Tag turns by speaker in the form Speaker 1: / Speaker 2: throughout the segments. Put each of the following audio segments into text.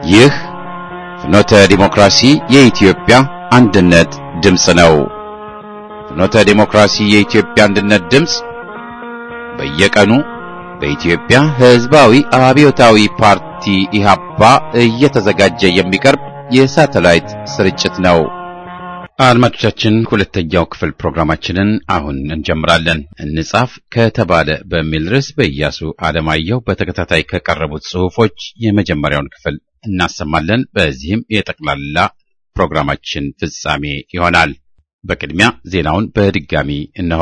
Speaker 1: ይህ ፍኖተ ዲሞክራሲ የኢትዮጵያ አንድነት ድምፅ ነው። ፍኖተ ዲሞክራሲ የኢትዮጵያ አንድነት ድምፅ በየቀኑ በኢትዮጵያ ሕዝባዊ አብዮታዊ ፓርቲ ኢህአፓ እየተዘጋጀ የሚቀርብ የሳተላይት ስርጭት ነው። አድማጮቻችን ሁለተኛው ክፍል ፕሮግራማችንን አሁን እንጀምራለን። እንጻፍ ከተባለ በሚል ርዕስ በኢያሱ አለማየሁ በተከታታይ ከቀረቡት ጽሑፎች የመጀመሪያውን ክፍል እናሰማለን። በዚህም የጠቅላላ ፕሮግራማችን ፍጻሜ ይሆናል። በቅድሚያ ዜናውን በድጋሚ እነሆ።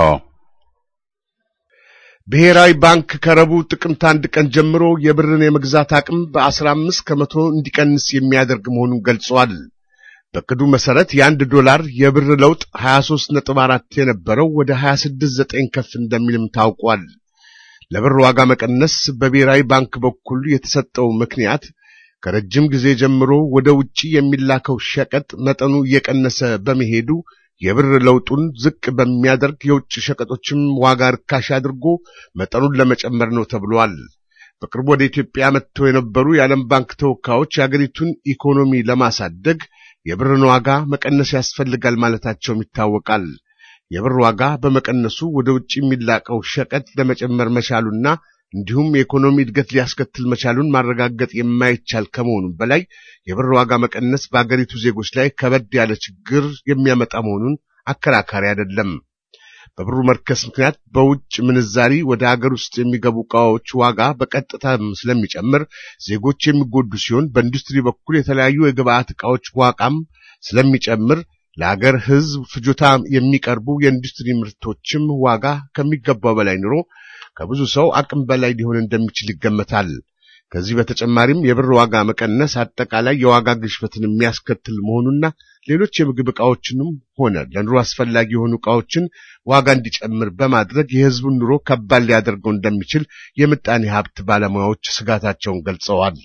Speaker 2: ብሔራዊ ባንክ ከረቡዕ ጥቅምት አንድ ቀን ጀምሮ የብርን የመግዛት አቅም በአስራ አምስት ከመቶ እንዲቀንስ የሚያደርግ መሆኑን ገልጿል። በቅዱ መሰረት የአንድ ዶላር የብር ለውጥ 23 ነጥብ 4 የነበረው ወደ 26 9 ከፍ እንደሚልም ታውቋል። ለብር ዋጋ መቀነስ በብሔራዊ ባንክ በኩል የተሰጠው ምክንያት ከረጅም ጊዜ ጀምሮ ወደ ውጪ የሚላከው ሸቀጥ መጠኑ እየቀነሰ በመሄዱ የብር ለውጡን ዝቅ በሚያደርግ የውጭ ሸቀጦችም ዋጋ ርካሽ አድርጎ መጠኑን ለመጨመር ነው ተብሏል። በቅርቡ ወደ ኢትዮጵያ መጥተው የነበሩ የዓለም ባንክ ተወካዮች የአገሪቱን ኢኮኖሚ ለማሳደግ የብርን ዋጋ መቀነስ ያስፈልጋል ማለታቸውም ይታወቃል። የብር ዋጋ በመቀነሱ ወደ ውጭ የሚላቀው ሸቀጥ ለመጨመር መቻሉና እንዲሁም የኢኮኖሚ እድገት ሊያስከትል መቻሉን ማረጋገጥ የማይቻል ከመሆኑም በላይ የብር ዋጋ መቀነስ በአገሪቱ ዜጎች ላይ ከበድ ያለ ችግር የሚያመጣ መሆኑን አከራካሪ አይደለም። በብሩ መርከስ ምክንያት በውጭ ምንዛሪ ወደ አገር ውስጥ የሚገቡ ዕቃዎች ዋጋ በቀጥታ ስለሚጨምር ዜጎች የሚጎዱ ሲሆን በኢንዱስትሪ በኩል የተለያዩ የግብአት ዕቃዎች ዋጋም ስለሚጨምር ለአገር ሕዝብ ፍጆታ የሚቀርቡ የኢንዱስትሪ ምርቶችም ዋጋ ከሚገባው በላይ ኑሮ ከብዙ ሰው አቅም በላይ ሊሆን እንደሚችል ይገመታል። ከዚህ በተጨማሪም የብር ዋጋ መቀነስ አጠቃላይ የዋጋ ግሽበትን የሚያስከትል መሆኑና ሌሎች የምግብ ዕቃዎችንም ሆነ ለኑሮ አስፈላጊ የሆኑ ዕቃዎችን ዋጋ እንዲጨምር በማድረግ የሕዝቡን ኑሮ ከባድ ሊያደርገው እንደሚችል የምጣኔ ሀብት ባለሙያዎች ስጋታቸውን ገልጸዋል።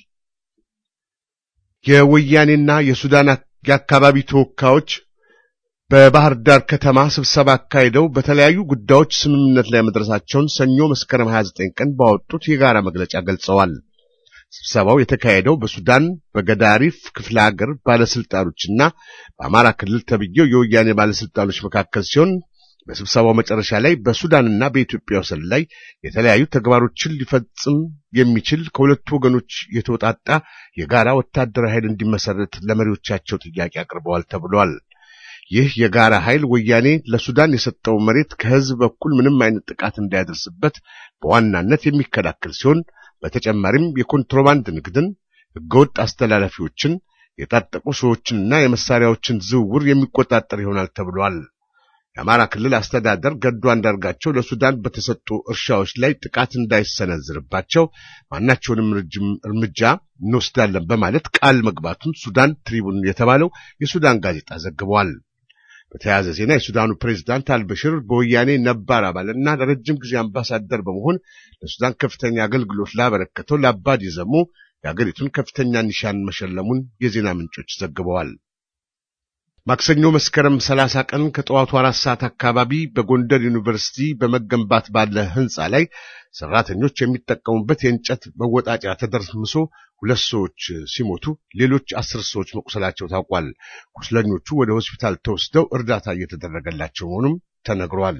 Speaker 2: የወያኔና የሱዳን የአካባቢ ተወካዮች በባህር ዳር ከተማ ስብሰባ አካሂደው በተለያዩ ጉዳዮች ስምምነት ላይ መድረሳቸውን ሰኞ መስከረም 29 ቀን ባወጡት የጋራ መግለጫ ገልጸዋል። ስብሰባው የተካሄደው በሱዳን በገዳሪፍ ክፍለ ሀገር ባለስልጣኖችና በአማራ ክልል ተብዬው የወያኔ ባለስልጣኖች መካከል ሲሆን በስብሰባው መጨረሻ ላይ በሱዳንና በኢትዮጵያ ወሰን ላይ የተለያዩ ተግባሮችን ሊፈጽም የሚችል ከሁለቱ ወገኖች የተውጣጣ የጋራ ወታደራዊ ኃይል እንዲመሰረት ለመሪዎቻቸው ጥያቄ አቅርበዋል ተብሏል። ይህ የጋራ ኃይል ወያኔ ለሱዳን የሰጠው መሬት ከህዝብ በኩል ምንም አይነት ጥቃት እንዳያደርስበት በዋናነት የሚከላከል ሲሆን በተጨማሪም የኮንትሮባንድ ንግድን፣ ህገወጥ አስተላላፊዎችን፣ የታጠቁ ሰዎችንና የመሳሪያዎችን ዝውውር የሚቆጣጠር ይሆናል ተብሏል። የአማራ ክልል አስተዳደር ገዱ አንዳርጋቸው ለሱዳን በተሰጡ እርሻዎች ላይ ጥቃት እንዳይሰነዝርባቸው ማናቸውንም እርምጃ እንወስዳለን በማለት ቃል መግባቱን ሱዳን ትሪቡን የተባለው የሱዳን ጋዜጣ ዘግቧል። በተያያዘ ዜና የሱዳኑ ፕሬዝዳንት አልበሽር በወያኔ ነባር አባልና ለረጅም ጊዜ አምባሳደር በመሆን ለሱዳን ከፍተኛ አገልግሎት ላበረከተው ለአባዲ ዘሞ የአገሪቱን ከፍተኛ ኒሻን መሸለሙን የዜና ምንጮች ዘግበዋል። ማክሰኞ መስከረም 30 ቀን ከጠዋቱ አራት ሰዓት አካባቢ በጎንደር ዩኒቨርሲቲ በመገንባት ባለ ህንፃ ላይ ሰራተኞች የሚጠቀሙበት የእንጨት መወጣጫ ተደርምሶ ሁለት ሰዎች ሲሞቱ ሌሎች አስር ሰዎች መቁሰላቸው ታውቋል። ቁስለኞቹ ወደ ሆስፒታል ተወስደው እርዳታ እየተደረገላቸው መሆኑም ተነግሯል።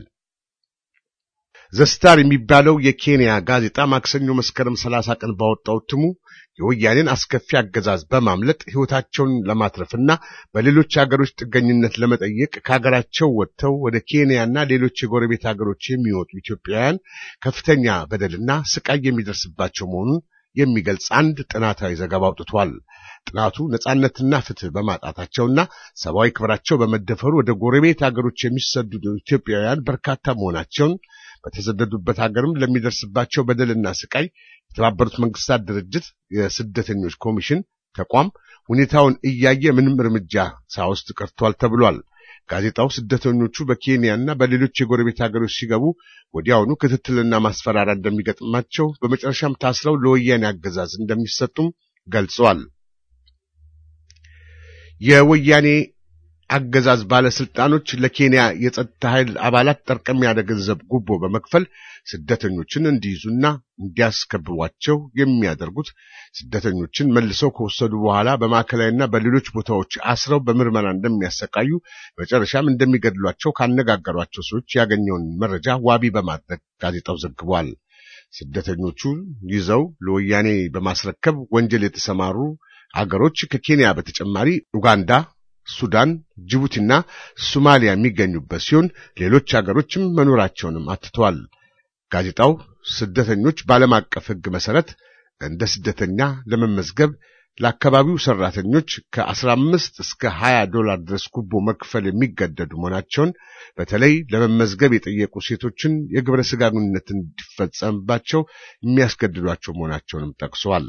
Speaker 2: ዘስታር የሚባለው የኬንያ ጋዜጣ ማክሰኞ መስከረም 30 ቀን ባወጣው እትሙ የወያኔን አስከፊ አገዛዝ በማምለጥ ሕይወታቸውን ለማትረፍና በሌሎች ሀገሮች ጥገኝነት ለመጠየቅ ከሀገራቸው ወጥተው ወደ ኬንያና ሌሎች የጎረቤት ሀገሮች የሚወጡ ኢትዮጵያውያን ከፍተኛ በደልና ስቃይ የሚደርስባቸው መሆኑን የሚገልጽ አንድ ጥናታዊ ዘገባ አውጥቷል። ጥናቱ ነጻነትና ፍትህ በማጣታቸውና ሰብአዊ ክብራቸው በመደፈሩ ወደ ጎረቤት ሀገሮች የሚሰደዱ ኢትዮጵያውያን በርካታ መሆናቸውን በተሰደዱበት ሀገርም ለሚደርስባቸው በደልና ስቃይ የተባበሩት መንግስታት ድርጅት የስደተኞች ኮሚሽን ተቋም ሁኔታውን እያየ ምንም እርምጃ ሳይወስድ ቀርቷል ተብሏል። ጋዜጣው ስደተኞቹ በኬንያና በሌሎች የጎረቤት ሀገሮች ሲገቡ ወዲያውኑ ክትትልና ማስፈራሪያ እንደሚገጥማቸው፣ በመጨረሻም ታስረው ለወያኔ አገዛዝ እንደሚሰጡም ገልጸዋል። የወያኔ አገዛዝ ባለስልጣኖች ለኬንያ የጸጥታ ኃይል አባላት ጠርቀም ያለ ገንዘብ ጉቦ በመክፈል ስደተኞችን እንዲይዙና እንዲያስከብቧቸው የሚያደርጉት ስደተኞችን መልሰው ከወሰዱ በኋላ በማዕከላዊና በሌሎች ቦታዎች አስረው በምርመራ እንደሚያሰቃዩ መጨረሻም እንደሚገድሏቸው ካነጋገሯቸው ሰዎች ያገኘውን መረጃ ዋቢ በማድረግ ጋዜጣው ዘግቧል። ስደተኞቹን ይዘው ለወያኔ በማስረከብ ወንጀል የተሰማሩ አገሮች ከኬንያ በተጨማሪ ኡጋንዳ፣ ሱዳን፣ ጅቡቲና ሶማሊያ የሚገኙበት ሲሆን ሌሎች አገሮችም መኖራቸውንም አትተዋል። ጋዜጣው ስደተኞች በዓለም አቀፍ ሕግ መሰረት እንደ ስደተኛ ለመመዝገብ ለአካባቢው ሰራተኞች ከ15 እስከ 20 ዶላር ድረስ ጉቦ መክፈል የሚገደዱ መሆናቸውን በተለይ ለመመዝገብ የጠየቁ ሴቶችን የግብረ ሥጋ ግንኙነት እንዲፈጸምባቸው የሚያስገድዷቸው መሆናቸውንም ጠቅሰዋል።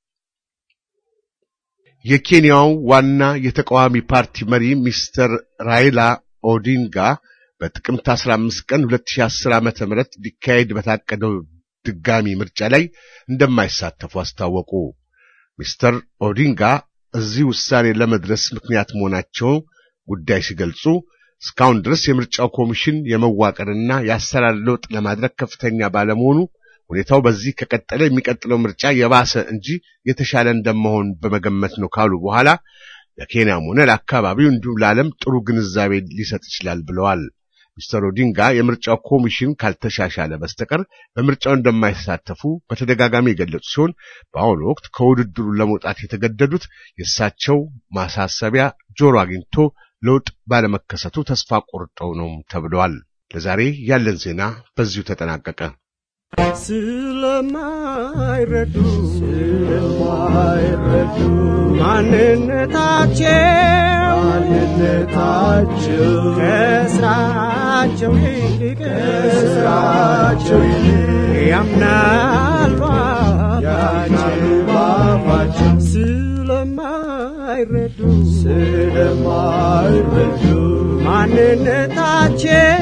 Speaker 2: የኬንያው ዋና የተቃዋሚ ፓርቲ መሪ ሚስተር ራይላ ኦዲንጋ በጥቅምት 15 ቀን 2010 ዓ.ም ሊካሄድ በታቀደው ድጋሚ ምርጫ ላይ እንደማይሳተፉ አስታወቁ። ሚስተር ኦዲንጋ እዚህ ውሳኔ ለመድረስ ምክንያት መሆናቸው ጉዳይ ሲገልጹ እስካሁን ድረስ የምርጫው ኮሚሽን የመዋቀርና የአሰራር ለውጥ ለማድረግ ከፍተኛ ባለመሆኑ ሁኔታው በዚህ ከቀጠለ የሚቀጥለው ምርጫ የባሰ እንጂ የተሻለ እንደመሆን በመገመት ነው ካሉ በኋላ ለኬንያም ሆነ ለአካባቢው እንዲሁም ለዓለም ጥሩ ግንዛቤ ሊሰጥ ይችላል ብለዋል። ሚስተር ኦዲንጋ የምርጫው ኮሚሽን ካልተሻሻለ በስተቀር በምርጫው እንደማይሳተፉ በተደጋጋሚ የገለጹ ሲሆን በአሁኑ ወቅት ከውድድሩ ለመውጣት የተገደዱት የእሳቸው ማሳሰቢያ ጆሮ አግኝቶ ለውጥ ባለመከሰቱ ተስፋ ቆርጠው ነው ተብለዋል። ለዛሬ ያለን ዜና በዚሁ ተጠናቀቀ።
Speaker 3: ስለማይረዱ ስለማይረዱ ማንነታቸው ማንነታቸው ከስራቸው ይልቅ ከስራቸው ይልቅ ያምናሉ ያምናሉ ባፋቸው ስለማይረዱ ስለማይረዱ ማንነታቸው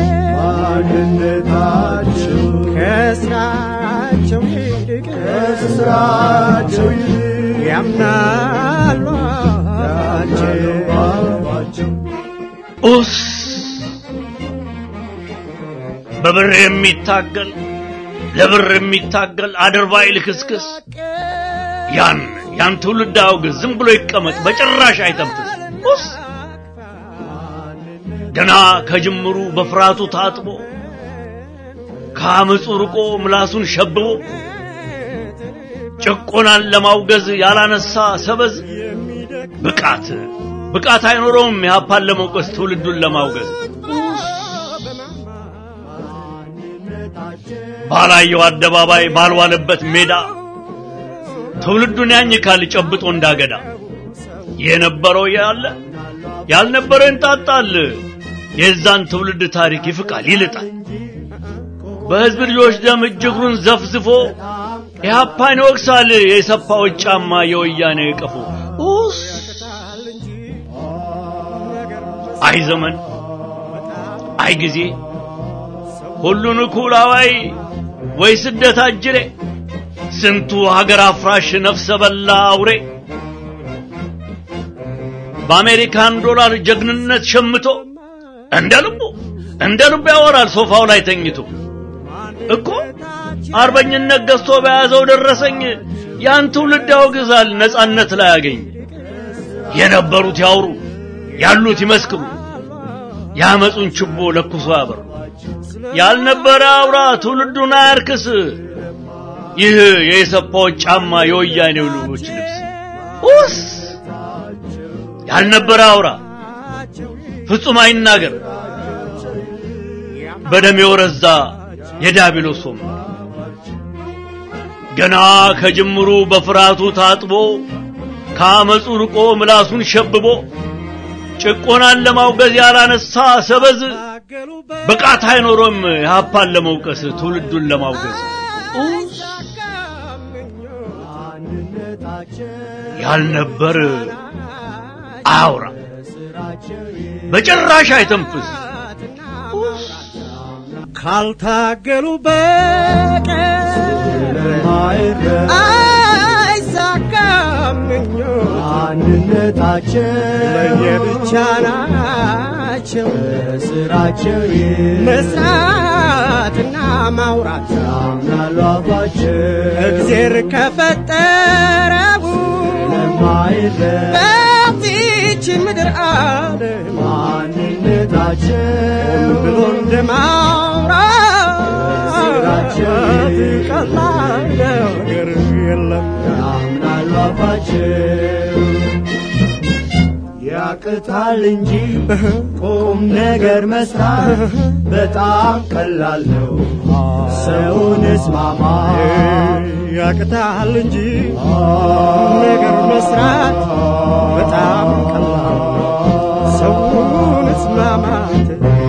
Speaker 3: ማንነታቸው ከስራቸው ይልቅ ከስራቸው ይልቅ ያምናሉ አባቸው
Speaker 4: ኡስ በብር የሚታገል ለብር የሚታገል አድርባይ ልክስክስ ያን ያን ትውልድ አውግዝ፣ ዝም ብሎ ይቀመጥ፣ በጭራሽ አይተንፍስ። ኡስ ገና ከጅምሩ በፍርሃቱ ታጥቦ ከአመፁ ርቆ ምላሱን ሸብቦ ጭቆናን ለማውገዝ ያላነሳ ሰበዝ ብቃት ብቃት አይኖረውም የሀፓን ለመውቀስ ትውልዱን ለማውገዝ ባላየው አደባባይ ባልዋለበት ሜዳ ትውልዱን ያኝካል ጨብጦ እንዳገዳ የነበረው ያለ ያልነበረው እንጣጣል የዛን ትውልድ ታሪክ ይፍቃል ይልጣል በህዝብ ልጆች ደም እጅግሩን ዘፍዝፎ ኢህአፓን ይወቅሳል የሰፋዎች ጫማ የወያኔ ቀፎ ኡስ አይ ዘመን አይ ጊዜ ሁሉን እኩል አዋይ ወይ ስደት አጅሬ ስንቱ ሀገር አፍራሽ ነፍሰ በላ አውሬ በአሜሪካን ዶላር ጀግንነት ሸምቶ እንደ ልቡ እንደ ልቡ ያወራል ሶፋው ላይ ተኝቶ እኮ አርበኝነት ገዝቶ በያዘው ደረሰኝ ያን ትውልድ ያወግዛል ነጻነት ላይ ያገኝ የነበሩት ያውሩ ያሉት ይመስክሩ ያመጹን ችቦ ለኩሶ ያበሩ ያልነበረ አውራ ትውልዱን አያርክስ ይህ የኢሰፓዎች ጫማ የወያኔው ልጆች ልብስ ኡስ ያልነበረ አውራ ፍጹም አይናገር በደም የወረዛ የዳቢሎስ ወንበር ገና ከጅምሩ በፍርሃቱ ታጥቦ ከአመፁ ርቆ ምላሱን ሸብቦ ጭቆናን ለማውገዝ ያላነሳ ሰበዝ ብቃት አይኖሮም የሀፓን ለመውቀስ ትውልዱን ለማውገዝ ያልነበር አያውራ በጭራሽ አይተንፍስ
Speaker 3: ካልታገሉ በቀር አይሳካም ምኞት ማንነታቸው ለየብቻ ናቸው ስራቸው መስራትና ማውራት ያምናሉ አፋቸው እግዜር ከፈጠረው በዚች ምድር ዓለም ማንነታቸው ብሎ እንደማውራት ቀላል ነገር የለም ያምናሉ አፋቸው ያቅታል እንጂ ቁም ነገር መስራት በጣም ቀላል ነው። ሰውን እስማማ ያቅታል እንጂ ቁም ነገር መስራት በጣም ቀላል ነው። ሰውን እስማማት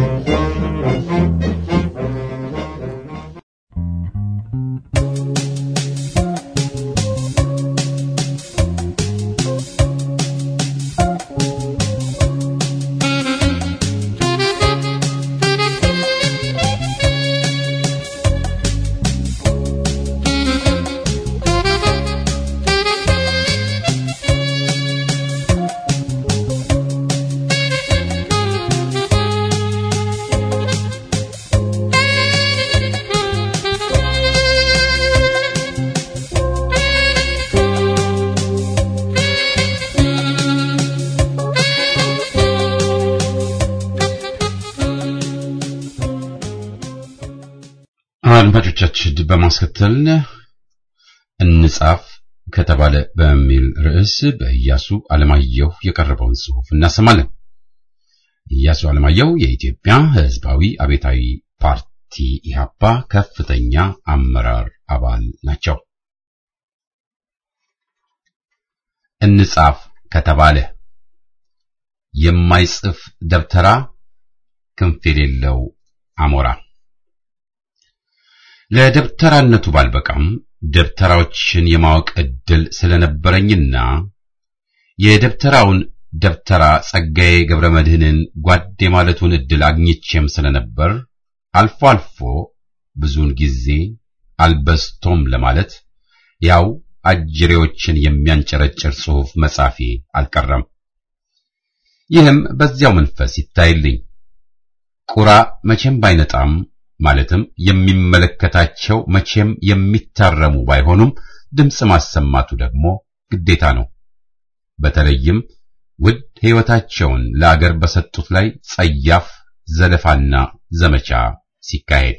Speaker 1: አድማጮቻችን በማስከተል እንጻፍ ከተባለ በሚል ርዕስ በኢያሱ አለማየሁ የቀረበውን ጽሑፍ እናሰማለን። ኢያሱ አለማየሁ የኢትዮጵያ ሕዝባዊ አብዮታዊ ፓርቲ ኢህአፓ ከፍተኛ አመራር አባል ናቸው። እንጻፍ ከተባለ የማይጽፍ ደብተራ ክንፍ የሌለው አሞራ ለደብተራነቱ ባልበቃም ደብተራዎችን የማወቅ ዕድል ስለነበረኝና የደብተራውን ደብተራ ጸጋዬ ገብረ መድኅንን ጓዴ ማለቱን ዕድል አግኝቼም ስለነበር አልፎ አልፎ ብዙውን ጊዜ አልበስቶም ለማለት ያው አጅሬዎችን የሚያንጨረጭር ጽሑፍ መጻፌ አልቀረም። ይህም በዚያው መንፈስ ይታይልኝ። ቁራ መቼም ባይነጣም ማለትም የሚመለከታቸው መቼም የሚታረሙ ባይሆኑም ድምፅ ማሰማቱ ደግሞ ግዴታ ነው። በተለይም ውድ ሕይወታቸውን ለአገር በሰጡት ላይ ጸያፍ ዘለፋና ዘመቻ ሲካሄድ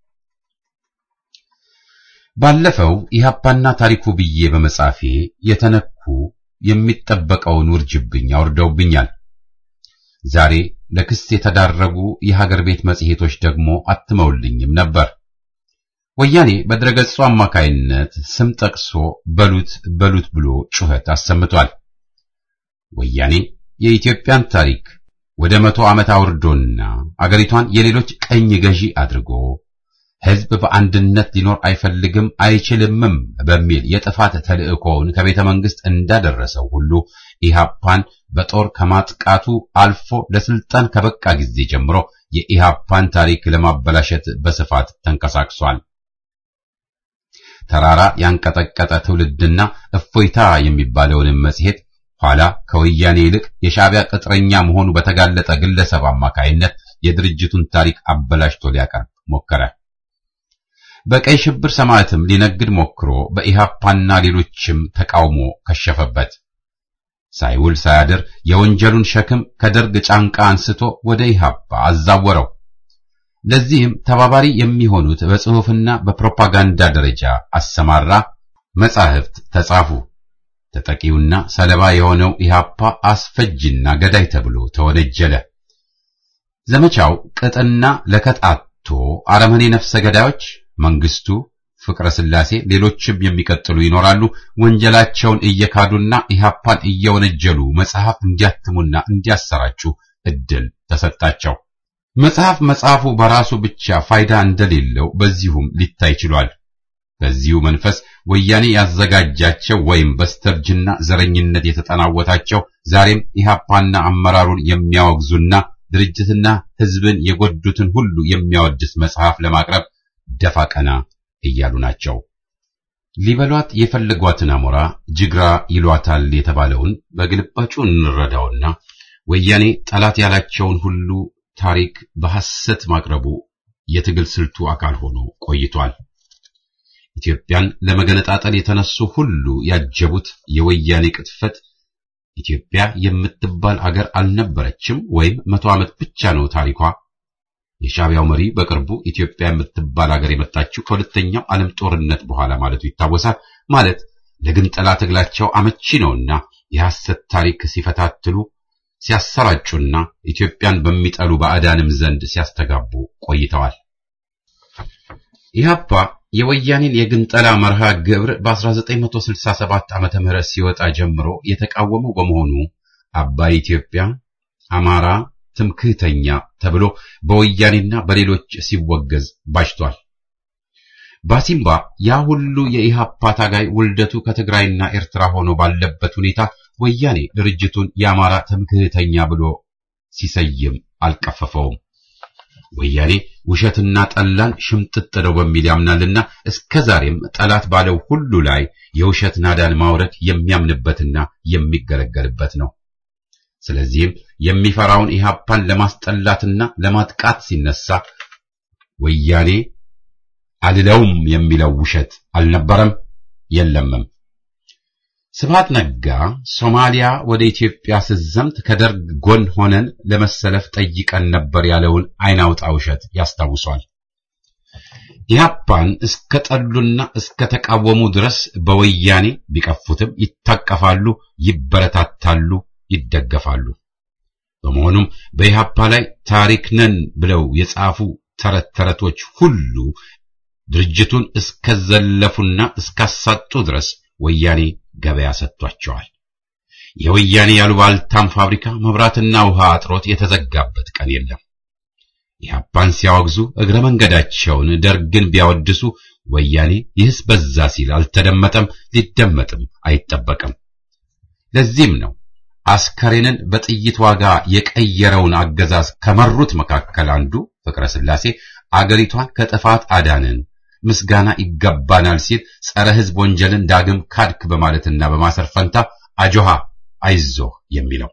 Speaker 1: ባለፈው ኢህአፓና ታሪኩ ብዬ በመጻፌ የተነኩ የሚጠበቀውን ውርጅብኝ አውርደውብኛል። ዛሬ ለክስ የተዳረጉ የሀገር ቤት መጽሔቶች ደግሞ አትመውልኝም ነበር። ወያኔ በድረገጹ አማካይነት ስም ጠቅሶ በሉት በሉት ብሎ ጩኸት አሰምቷል። ወያኔ የኢትዮጵያን ታሪክ ወደ መቶ ዓመት አውርዶና አገሪቷን የሌሎች ቀኝ ገዢ አድርጎ ሕዝብ በአንድነት ሊኖር አይፈልግም አይችልምም በሚል የጥፋት ተልእኮውን ከቤተ መንግሥት እንዳደረሰው ሁሉ ኢህአፓን በጦር ከማጥቃቱ አልፎ ለስልጣን ከበቃ ጊዜ ጀምሮ የኢህአፓን ታሪክ ለማበላሸት በስፋት ተንቀሳቅሷል። ተራራ ያንቀጠቀጠ ትውልድና እፎይታ የሚባለውንም መጽሔት ኋላ ከወያኔ ይልቅ የሻዕቢያ ቅጥረኛ መሆኑ በተጋለጠ ግለሰብ አማካይነት የድርጅቱን ታሪክ አበላሽቶ ሊያቀርብ ሞከረ። በቀይ ሽብር ሰማዕትም ሊነግድ ሞክሮ በኢህአፓና ሌሎችም ተቃውሞ ከሸፈበት። ሳይውል ሳያድር የወንጀሉን ሸክም ከደርግ ጫንቃ አንስቶ ወደ ኢህአፓ አዛወረው። ለዚህም ተባባሪ የሚሆኑት በጽሑፍና በፕሮፓጋንዳ ደረጃ አሰማራ። መጻሕፍት ተጻፉ። ተጠቂውና ሰለባ የሆነው ኢህአፓ አስፈጅና ገዳይ ተብሎ ተወነጀለ። ዘመቻው ቅጥና ለከጣቶ አረመኔ ነፍሰ ገዳዮች መንግስቱ፣ ፍቅረ ስላሴ፣ ሌሎችም የሚቀጥሉ ይኖራሉ። ወንጀላቸውን እየካዱና ኢህአፓን እየወነጀሉ መጽሐፍ እንዲያትሙና እንዲያሰራጩ እድል ተሰጣቸው። መጽሐፍ መጽሐፉ በራሱ ብቻ ፋይዳ እንደሌለው በዚሁም ሊታይ ችሏል። በዚሁ መንፈስ ወያኔ ያዘጋጃቸው ወይም በስተርጅና ዘረኝነት የተጠናወታቸው ዛሬም ኢህአፓና አመራሩን የሚያወግዙና ድርጅትና ህዝብን የጎዱትን ሁሉ የሚያወድስ መጽሐፍ ለማቅረብ ደፋ ቀና እያሉ ናቸው። ሊበሏት የፈለጓትን አሞራ ጅግራ ይሏታል የተባለውን በግልባጩ እንረዳውና ወያኔ ጠላት ያላቸውን ሁሉ ታሪክ በሐሰት ማቅረቡ የትግል ስልቱ አካል ሆኖ ቆይቷል። ኢትዮጵያን ለመገነጣጠል የተነሱ ሁሉ ያጀቡት የወያኔ ቅጥፈት ኢትዮጵያ የምትባል አገር አልነበረችም ወይም መቶ ዓመት ብቻ ነው ታሪኳ። የሻዕቢያው መሪ በቅርቡ ኢትዮጵያ የምትባል አገር የመጣችው ከሁለተኛው ዓለም ጦርነት በኋላ ማለቱ ይታወሳል። ማለት ለግንጠላ ትግላቸው አመቺ ነውና የሐሰት ታሪክ ሲፈታትሉ ሲያሰራጩና ኢትዮጵያን በሚጠሉ ባዕዳንም ዘንድ ሲያስተጋቡ ቆይተዋል። ኢህአፓ የወያኔን የግንጠላ መርሃ ግብር በ1967 ዓመተ ምህረት ሲወጣ ጀምሮ የተቃወመው በመሆኑ አባይ ኢትዮጵያ፣ አማራ ትምክህተኛ ተብሎ በወያኔና በሌሎች ሲወገዝ ባጅቷል። ባሲምባ ያ ሁሉ የኢህአፓ ታጋይ ውልደቱ ከትግራይና ኤርትራ ሆኖ ባለበት ሁኔታ ወያኔ ድርጅቱን የአማራ ትምክህተኛ ብሎ ሲሰይም አልቀፈፈውም። ወያኔ ውሸትና ጠላን ሽምጥጥ ነው በሚል ያምናልና እስከ ዛሬም ጠላት ባለው ሁሉ ላይ የውሸት ናዳን ማውረድ የሚያምንበትና የሚገለገልበት ነው። ስለዚህም የሚፈራውን ኢህአፓን ለማስጠላትና ለማጥቃት ሲነሳ ወያኔ አልለውም የሚለው ውሸት አልነበረም የለምም። ስብሐት ነጋ ሶማሊያ ወደ ኢትዮጵያ ስትዘምት ከደርግ ጎን ሆነን ለመሰለፍ ጠይቀን ነበር ያለውን አይን አውጣ ውሸት ያስታውሷል። ኢህአፓን እስከ ጠሉና እስከ ተቃወሙ ድረስ በወያኔ ቢቀፉትም ይታቀፋሉ፣ ይበረታታሉ፣ ይደገፋሉ። በመሆኑም በኢህአፓ ላይ ታሪክ ነን ብለው የጻፉ ተረት ተረቶች ሁሉ ድርጅቱን እስከዘለፉና እስካሳጡ ድረስ ወያኔ ገበያ ሰጥቷቸዋል። የወያኔ ያሉባልታም ፋብሪካ መብራትና ውሃ አጥሮት የተዘጋበት ቀን የለም። ኢህአፓን ሲያወግዙ እግረ መንገዳቸውን ደርግን ቢያወድሱ ወያኔ ይህስ በዛ ሲል አልተደመጠም፣ ሊደመጥም አይጠበቅም። ለዚህም ነው አስከሬንን በጥይት ዋጋ የቀየረውን አገዛዝ ከመሩት መካከል አንዱ ፍቅረ ሥላሴ አገሪቷን ከጥፋት አዳንን ምስጋና ይገባናል ሲል ጸረ ሕዝብ ወንጀልን ዳግም ካድክ በማለትና በማሰር ፈንታ አጆሃ አይዞህ የሚለው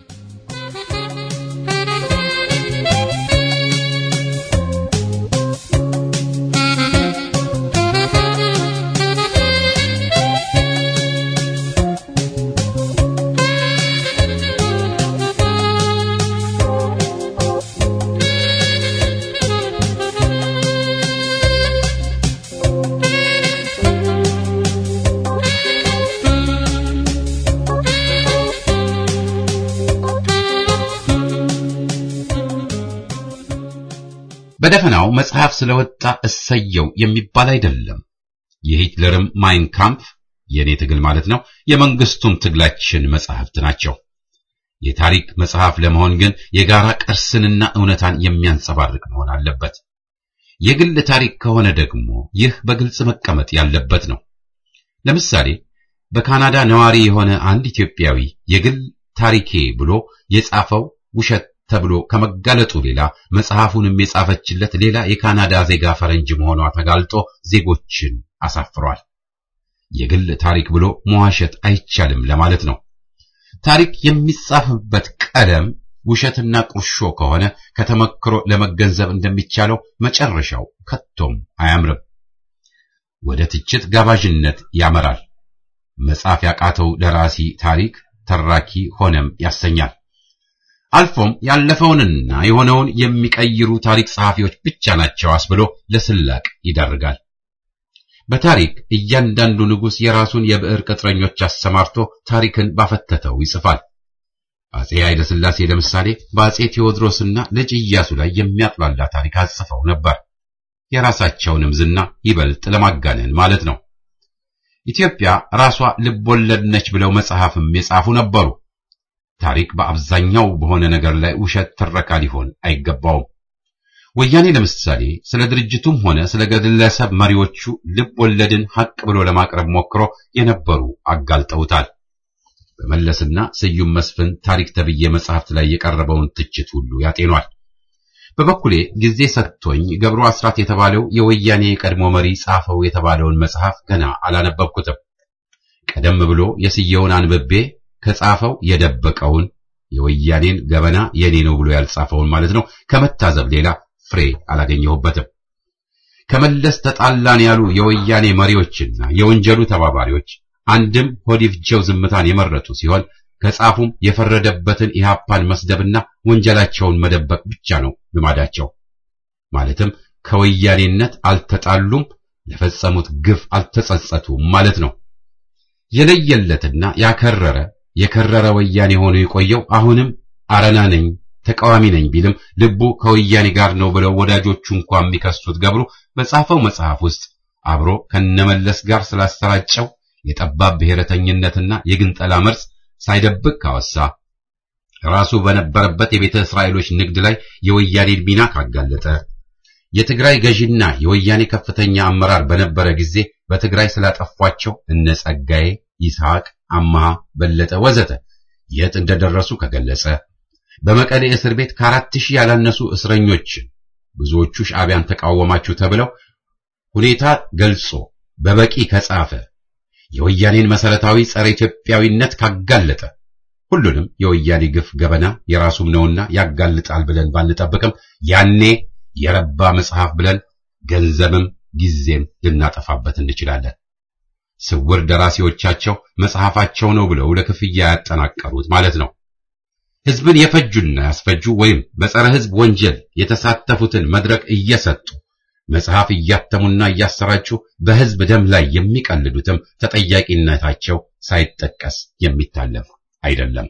Speaker 1: በደፈናው መጽሐፍ ስለወጣ እሰየው የሚባል አይደለም። የሂትለርም ማይን ካምፕ የኔ ትግል ማለት ነው፣ የመንግስቱም ትግላችን መጽሐፍት ናቸው። የታሪክ መጽሐፍ ለመሆን ግን የጋራ ቅርስንና እውነታን የሚያንጸባርቅ መሆን አለበት። የግል ታሪክ ከሆነ ደግሞ ይህ በግልጽ መቀመጥ ያለበት ነው። ለምሳሌ በካናዳ ነዋሪ የሆነ አንድ ኢትዮጵያዊ የግል ታሪኬ ብሎ የጻፈው ውሸት ተብሎ ከመጋለጡ ሌላ መጽሐፉንም የጻፈችለት ሌላ የካናዳ ዜጋ ፈረንጅ መሆኗ ተጋልጦ ዜጎችን አሳፍሯል። የግል ታሪክ ብሎ መዋሸት አይቻልም ለማለት ነው። ታሪክ የሚጻፍበት ቀለም ውሸትና ቁርሾ ከሆነ ከተመክሮ ለመገንዘብ እንደሚቻለው መጨረሻው ከቶም አያምርም። ወደ ትችት ጋባዥነት ያመራል። መጻፍ ያቃተው ደራሲ ታሪክ ተራኪ ሆነም ያሰኛል። አልፎም ያለፈውንና የሆነውን የሚቀይሩ ታሪክ ጸሐፊዎች ብቻ ናቸው አስብሎ ለስላቅ ይዳርጋል። በታሪክ እያንዳንዱ ንጉሥ የራሱን የብዕር ቅጥረኞች አሰማርቶ ታሪክን ባፈተተው ይጽፋል። አጼ ኃይለ ሥላሴ ለምሳሌ በአጼ ቴዎድሮስና ልጅ ኢያሱ ላይ የሚያጥላላ ታሪክ አጽፈው ነበር። የራሳቸውንም ዝና ይበልጥ ለማጋነን ማለት ነው። ኢትዮጵያ ራሷ ልብ ወለድ ነች ብለው መጽሐፍም የጻፉ ነበሩ። ታሪክ በአብዛኛው በሆነ ነገር ላይ ውሸት ትረካ ሊሆን አይገባውም። ወያኔ ለምሳሌ ስለ ድርጅቱም ሆነ ስለ ግለሰብ መሪዎቹ ልብ ወለድን ሐቅ ብሎ ለማቅረብ ሞክሮ የነበሩ አጋልጠውታል። በመለስና ስዩም መስፍን ታሪክ ተብዬ መጽሐፍት ላይ የቀረበውን ትችት ሁሉ ያጤኗል። በበኩሌ ጊዜ ሰጥቶኝ ገብሩ አስራት የተባለው የወያኔ የቀድሞ መሪ ጻፈው የተባለውን መጽሐፍ ገና አላነበብኩትም። ቀደም ብሎ የስየውን አንብቤ ከጻፈው የደበቀውን የወያኔን ገበና የኔ ነው ብሎ ያልጻፈውን ማለት ነው ከመታዘብ ሌላ ፍሬ አላገኘሁበትም። ከመለስ ተጣላን ያሉ የወያኔ መሪዎችና የወንጀሉ ተባባሪዎች አንድም ሆዲፍጀው ዝምታን የመረጡ ሲሆን ከጻፉም የፈረደበትን ኢህአፓን መስደብና ወንጀላቸውን መደበቅ ብቻ ነው ልማዳቸው። ማለትም ከወያኔነት አልተጣሉም፣ ለፈጸሙት ግፍ አልተጸጸቱም ማለት ነው። የለየለትና ያከረረ የከረረ ወያኔ ሆኖ የቆየው አሁንም አረና ነኝ ተቃዋሚ ነኝ ቢልም ልቡ ከወያኔ ጋር ነው ብለው ወዳጆቹ እንኳን የሚከሱት ገብሩ በጻፈው መጽሐፍ ውስጥ አብሮ ከነመለስ ጋር ስላሰራጨው የጠባብ ብሔረተኝነትና የግንጠላ መርዝ ሳይደብቅ ካወሳ ራሱ በነበረበት የቤተ እስራኤሎች ንግድ ላይ የወያኔን ሚና ካጋለጠ የትግራይ ገዢና የወያኔ ከፍተኛ አመራር በነበረ ጊዜ በትግራይ ስላጠፏቸው እነ ጸጋዬ፣ ይስሐቅ፣ አማሃ፣ በለጠ ወዘተ የት እንደደረሱ ከገለጸ በመቀሌ እስር ቤት ከአራት ሺህ ያላነሱ እስረኞችን ብዙዎቹ ሻዕቢያን ተቃወማችሁ ተብለው ሁኔታ ገልጾ በበቂ ከጻፈ የወያኔን መሰረታዊ ጸረ ኢትዮጵያዊነት ካጋለጠ ሁሉንም የወያኔ ግፍ ገበና የራሱም ነውና ያጋልጣል ብለን ባንጠብቅም ያኔ የረባ መጽሐፍ ብለን ገንዘብም ጊዜም ልናጠፋበት እንችላለን። ስውር ደራሲዎቻቸው መጽሐፋቸው ነው ብለው ለክፍያ ያጠናቀሩት ማለት ነው። ህዝብን የፈጁና ያስፈጁ ወይም በጸረ ህዝብ ወንጀል የተሳተፉትን መድረክ እየሰጡ መጽሐፍ እያተሙና እያሰራጩ በህዝብ ደም ላይ የሚቀልዱትም ተጠያቂነታቸው ሳይጠቀስ የሚታለፍ አይደለም።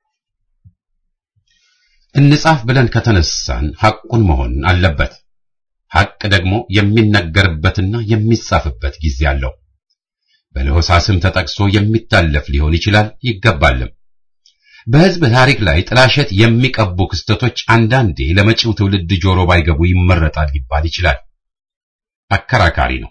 Speaker 1: እንጻፍ ብለን ከተነሳን ሐቁን መሆን አለበት። ሐቅ ደግሞ የሚነገርበትና የሚጻፍበት ጊዜ አለው። በለሆሳስም ተጠቅሶ የሚታለፍ ሊሆን ይችላል ይገባልም። በህዝብ ታሪክ ላይ ጥላሸት የሚቀቡ ክስተቶች አንዳንዴ ለመጪው ትውልድ ጆሮ ባይገቡ ይመረጣል ሊባል ይችላል። አከራካሪ ነው።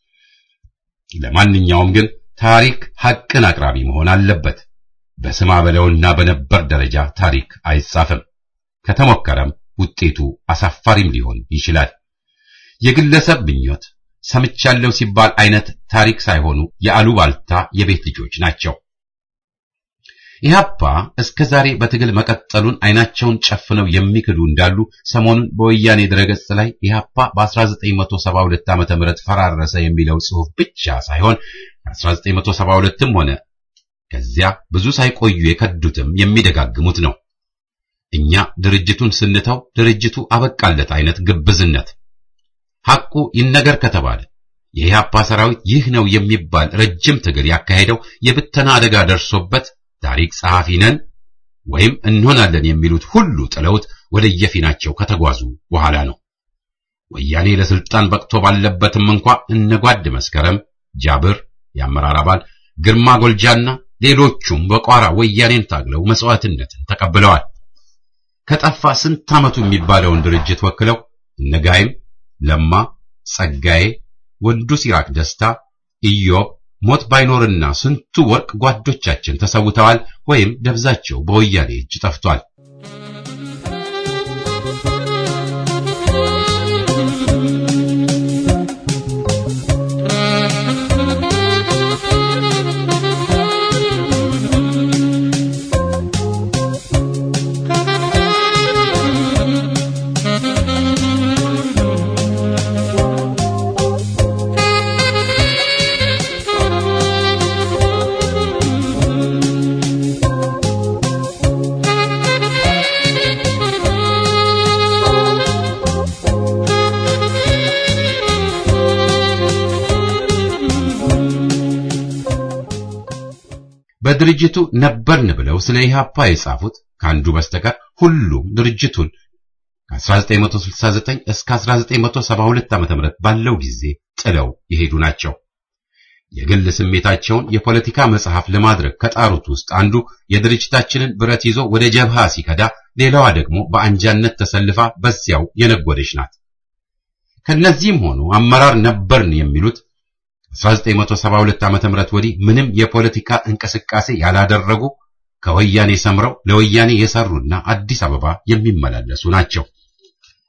Speaker 1: ለማንኛውም ግን ታሪክ ሐቅን አቅራቢ መሆን አለበት። በስማ በለውና በነበር ደረጃ ታሪክ አይጻፍም። ከተሞከረም ውጤቱ አሳፋሪም ሊሆን ይችላል። የግለሰብ ምኞት፣ ሰምቻለሁ ሲባል አይነት ታሪክ ሳይሆኑ የአሉባልታ የቤት ልጆች ናቸው። ኢህአፓ እስከ ዛሬ በትግል መቀጠሉን አይናቸውን ጨፍነው የሚክዱ እንዳሉ ሰሞኑን በወያኔ ድረገጽ ላይ ኢህአፓ በ1972 ዓ.ም ፈራረሰ የሚለው ጽሑፍ ብቻ ሳይሆን 1972ም ሆነ ከዚያ ብዙ ሳይቆዩ የከዱትም የሚደጋግሙት ነው። እኛ ድርጅቱን ስንተው ድርጅቱ አበቃለት አይነት ግብዝነት። ሐቁ ይነገር ከተባለ የኢህአፓ ሰራዊት ይህ ነው የሚባል ረጅም ትግል ያካሄደው የብተና አደጋ ደርሶበት ታሪክ ጸሐፊ ነን ወይም እንሆናለን የሚሉት ሁሉ ጥለውት ወደ የፊናቸው ከተጓዙ በኋላ ነው። ወያኔ ለስልጣን በቅቶ ባለበትም እንኳ እነጓድ መስከረም፣ ጃብር የአመራር አባል ግርማ ጎልጃና ሌሎቹም በቋራ ወያኔን ታግለው መስዋዕትነትን ተቀብለዋል። ከጠፋ ስንት ዓመቱ የሚባለውን ድርጅት ወክለው እነጋይም፣ ለማ፣ ጸጋዬ፣ ወንዱ ሲራክ ደስታ፣ ኢዮብ ሞት ባይኖርና ስንቱ ወርቅ ጓዶቻችን ተሰውተዋል ወይም ደብዛቸው በወያኔ እጅ ጠፍቷል። በድርጅቱ ነበርን ብለው ስለ ኢህአፓ የጻፉት ከአንዱ በስተቀር ሁሉም ድርጅቱን ከ1969 እስከ 1972 ዓ.ም ባለው ጊዜ ጥለው የሄዱ ናቸው። የግል ስሜታቸውን የፖለቲካ መጽሐፍ ለማድረግ ከጣሩት ውስጥ አንዱ የድርጅታችንን ብረት ይዞ ወደ ጀብሃ ሲከዳ፣ ሌላዋ ደግሞ በአንጃነት ተሰልፋ በዚያው የነጎደች ናት። ከነዚህም ሆኑ አመራር ነበርን የሚሉት 1972 ዓመተ ምህረት ወዲህ ምንም የፖለቲካ እንቅስቃሴ ያላደረጉ ከወያኔ ሰምረው ለወያኔ የሰሩና አዲስ አበባ የሚመላለሱ ናቸው።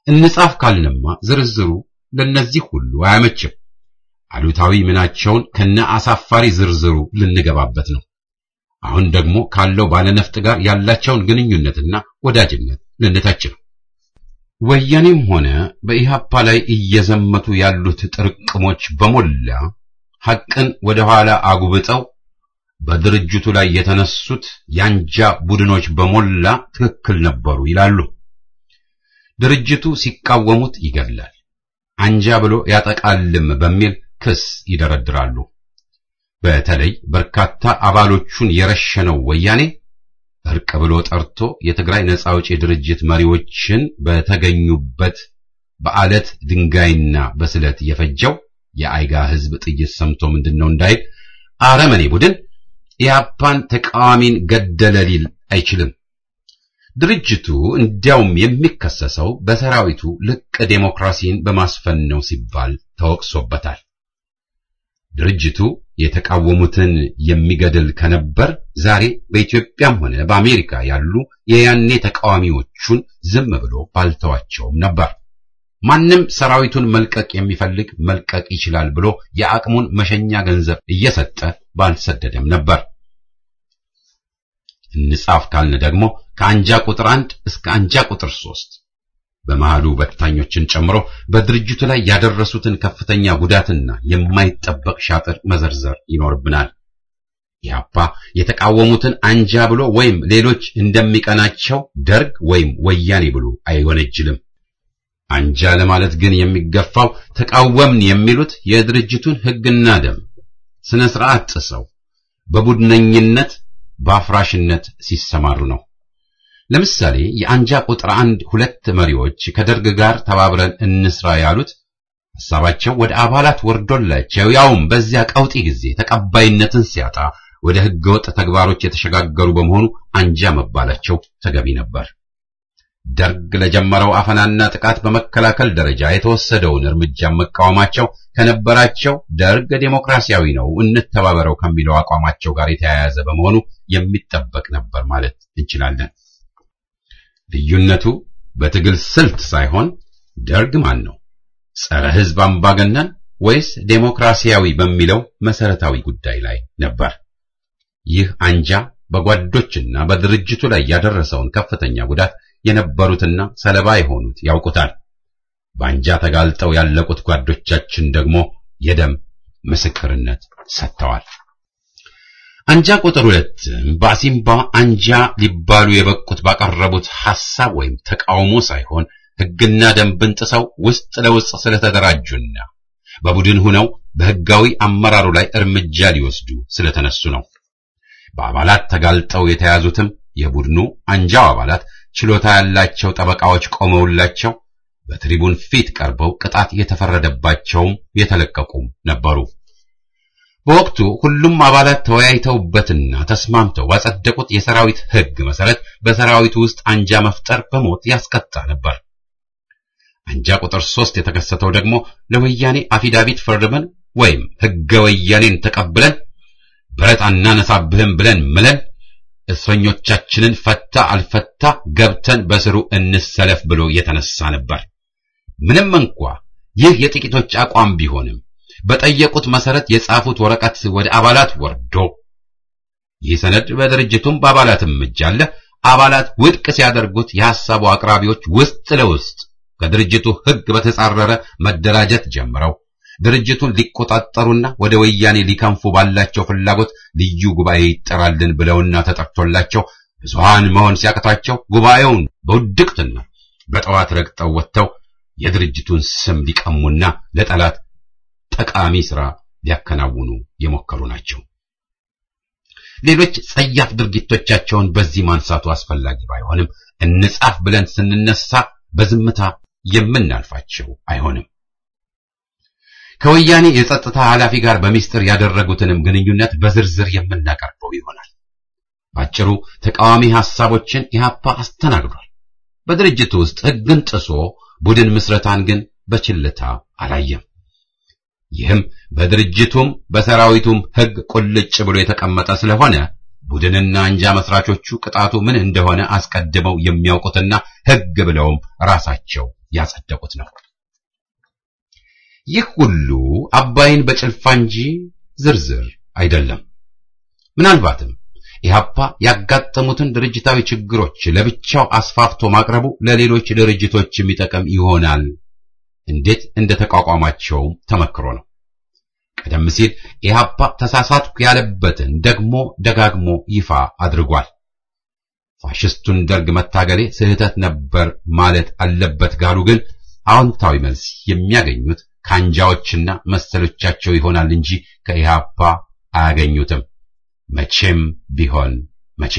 Speaker 1: እንጻፍ ካልንማ ዝርዝሩ ለነዚህ ሁሉ አያመችም። አሉታዊ ምናቸውን ከነ አሳፋሪ ዝርዝሩ ልንገባበት ነው። አሁን ደግሞ ካለው ባለነፍጥ ጋር ያላቸውን ግንኙነትና ወዳጅነት ልንተች ነው። ወያኔም ሆነ በኢሃፓ ላይ እየዘመቱ ያሉት ጥርቅሞች በሞላ ሐቅን ወደ ኋላ አጉብጠው በድርጅቱ ላይ የተነሱት ያንጃ ቡድኖች በሞላ ትክክል ነበሩ ይላሉ። ድርጅቱ ሲቃወሙት ይገድላል፣ አንጃ ብሎ ያጠቃልም በሚል ክስ ይደረድራሉ። በተለይ በርካታ አባሎቹን የረሸነው ወያኔ እርቅ ብሎ ጠርቶ የትግራይ ነጻ አውጪ ድርጅት መሪዎችን በተገኙበት በአለት ድንጋይና በስለት የፈጀው የአይጋ ሕዝብ ጥይት ሰምቶ ምንድነው እንዳይል አረመኔ ቡድን ኢህአፓን ተቃዋሚን ገደለ ሊል አይችልም። ድርጅቱ እንዲያውም የሚከሰሰው በሰራዊቱ ልቅ ዴሞክራሲን በማስፈን ነው ሲባል ተወቅሶበታል። ድርጅቱ የተቃወሙትን የሚገድል ከነበር ዛሬ በኢትዮጵያም ሆነ በአሜሪካ ያሉ የያኔ ተቃዋሚዎቹን ዝም ብሎ ባልተዋቸውም ነበር። ማንም ሰራዊቱን መልቀቅ የሚፈልግ መልቀቅ ይችላል ብሎ የአቅሙን መሸኛ ገንዘብ እየሰጠ ባልሰደደም ነበር። እንጻፍ ካልን ደግሞ ከአንጃ ቁጥር አንድ እስከ አንጃ ቁጥር ሶስት በመሃሉ በታኞችን ጨምሮ በድርጅቱ ላይ ያደረሱትን ከፍተኛ ጉዳትና የማይጠበቅ ሻጥር መዘርዘር ይኖርብናል። ኢህአፓ የተቃወሙትን አንጃ ብሎ ወይም ሌሎች እንደሚቀናቸው ደርግ ወይም ወያኔ ብሎ አይወነጅልም። አንጃ ለማለት ግን የሚገፋው ተቃወምን የሚሉት የድርጅቱን ሕግና ደንብ ስነ ስርዓት ጥሰው በቡድነኝነት በአፍራሽነት ሲሰማሩ ነው። ለምሳሌ የአንጃ ቁጥር አንድ ሁለት መሪዎች ከደርግ ጋር ተባብረን እንስራ ያሉት ሐሳባቸው ወደ አባላት ወርዶላቸው ያውም በዚያ ቀውጢ ጊዜ ተቀባይነትን ሲያጣ ወደ ህገወጥ ተግባሮች የተሸጋገሩ በመሆኑ አንጃ መባላቸው ተገቢ ነበር። ደርግ ለጀመረው አፈናና ጥቃት በመከላከል ደረጃ የተወሰደውን እርምጃ መቃወማቸው ከነበራቸው ደርግ ዴሞክራሲያዊ ነው እንተባበረው ከሚለው አቋማቸው ጋር የተያያዘ በመሆኑ የሚጠበቅ ነበር ማለት እንችላለን። ልዩነቱ በትግል ስልት ሳይሆን ደርግ ማን ነው? ጸረ ህዝብ አምባገነን ወይስ ዴሞክራሲያዊ በሚለው መሰረታዊ ጉዳይ ላይ ነበር። ይህ አንጃ በጓዶችና በድርጅቱ ላይ ያደረሰውን ከፍተኛ ጉዳት የነበሩትና ሰለባ የሆኑት ያውቁታል። በአንጃ ተጋልጠው ያለቁት ጓዶቻችን ደግሞ የደም ምስክርነት ሰጥተዋል። አንጃ ቁጥር ሁለት በአሲምባ አንጃ ሊባሉ የበቁት ባቀረቡት ሐሳብ ወይም ተቃውሞ ሳይሆን ሕግና ደንብን ጥሰው ውስጥ ለውስጥ ስለተደራጁና በቡድን ሆነው በሕጋዊ አመራሩ ላይ እርምጃ ሊወስዱ ስለተነሱ ነው። በአባላት ተጋልጠው የተያዙትም የቡድኑ አንጃው አባላት ችሎታ ያላቸው ጠበቃዎች ቆመውላቸው በትሪቡን ፊት ቀርበው ቅጣት የተፈረደባቸውም የተለቀቁም ነበሩ። በወቅቱ ሁሉም አባላት ተወያይተውበትና ተስማምተው ባጸደቁት የሰራዊት ሕግ መሰረት በሰራዊቱ ውስጥ አንጃ መፍጠር በሞት ያስቀጣ ነበር። አንጃ ቁጥር ሶስት የተከሰተው ደግሞ ለወያኔ አፊዳቪት ፈርመን ወይም ሕገ ወያኔን ተቀብለን ብረት አናነሳብህም ብለን ምለን እስረኞቻችንን ፈታ አልፈታ ገብተን በስሩ እንሰለፍ ብሎ የተነሳ ነበር። ምንም እንኳ ይህ የጥቂቶች አቋም ቢሆንም በጠየቁት መሰረት የጻፉት ወረቀት ወደ አባላት ወርዶ ይህ ሰነድ በድርጅቱም በአባላትም እጅ አለ። አባላት ውድቅ ሲያደርጉት የሐሳቡ አቅራቢዎች ውስጥ ለውስጥ ከድርጅቱ ሕግ በተጻረረ መደራጀት ጀምረው ድርጅቱን ሊቆጣጠሩና ወደ ወያኔ ሊከንፉ ባላቸው ፍላጎት ልዩ ጉባኤ ይጠራልን ብለውና ተጠርቶላቸው ብዙሃን መሆን ሲያቅታቸው ጉባኤውን በውድቅትና በጠዋት ረግጠው ወጥተው የድርጅቱን ስም ሊቀሙና ለጠላት ጠቃሚ ሥራ ሊያከናውኑ የሞከሩ ናቸው። ሌሎች ጸያፍ ድርጊቶቻቸውን በዚህ ማንሳቱ አስፈላጊ ባይሆንም እንጻፍ ብለን ስንነሳ በዝምታ የምናልፋቸው አይሆንም። ከወያኔ የጸጥታ ኃላፊ ጋር በሚስጥር ያደረጉትንም ግንኙነት በዝርዝር የምናቀርበው ይሆናል። ባጭሩ ተቃዋሚ ሐሳቦችን ኢህአፓ አስተናግዷል። በድርጅቱ ውስጥ ሕግን ጥሶ ቡድን ምስረታን ግን በችልታ አላየም። ይህም በድርጅቱም በሰራዊቱም ሕግ ቁልጭ ብሎ የተቀመጠ ስለሆነ ቡድንና አንጃ መስራቾቹ ቅጣቱ ምን እንደሆነ አስቀድመው የሚያውቁትና ሕግ ብለውም ራሳቸው ያጸደቁት ነው። ይህ ሁሉ አባይን በጭልፋ እንጂ ዝርዝር አይደለም። ምናልባትም ኢህአፓ ያጋጠሙትን ድርጅታዊ ችግሮች ለብቻው አስፋፍቶ ማቅረቡ ለሌሎች ድርጅቶች የሚጠቅም ይሆናል። እንዴት እንደተቋቋማቸውም ተመክሮ ነው። ቀደም ሲል ኢህአፓ ተሳሳትኩ ያለበትን ደግሞ ደጋግሞ ይፋ አድርጓል። ፋሽስቱን ደርግ መታገሌ ስህተት ነበር ማለት አለበት ጋሉ ግን አዎንታዊ መልስ የሚያገኙት ከአንጃዎችና መሰሎቻቸው ይሆናል እንጂ ከኢህአፓ አያገኙትም። መቼም ቢሆን መቼ።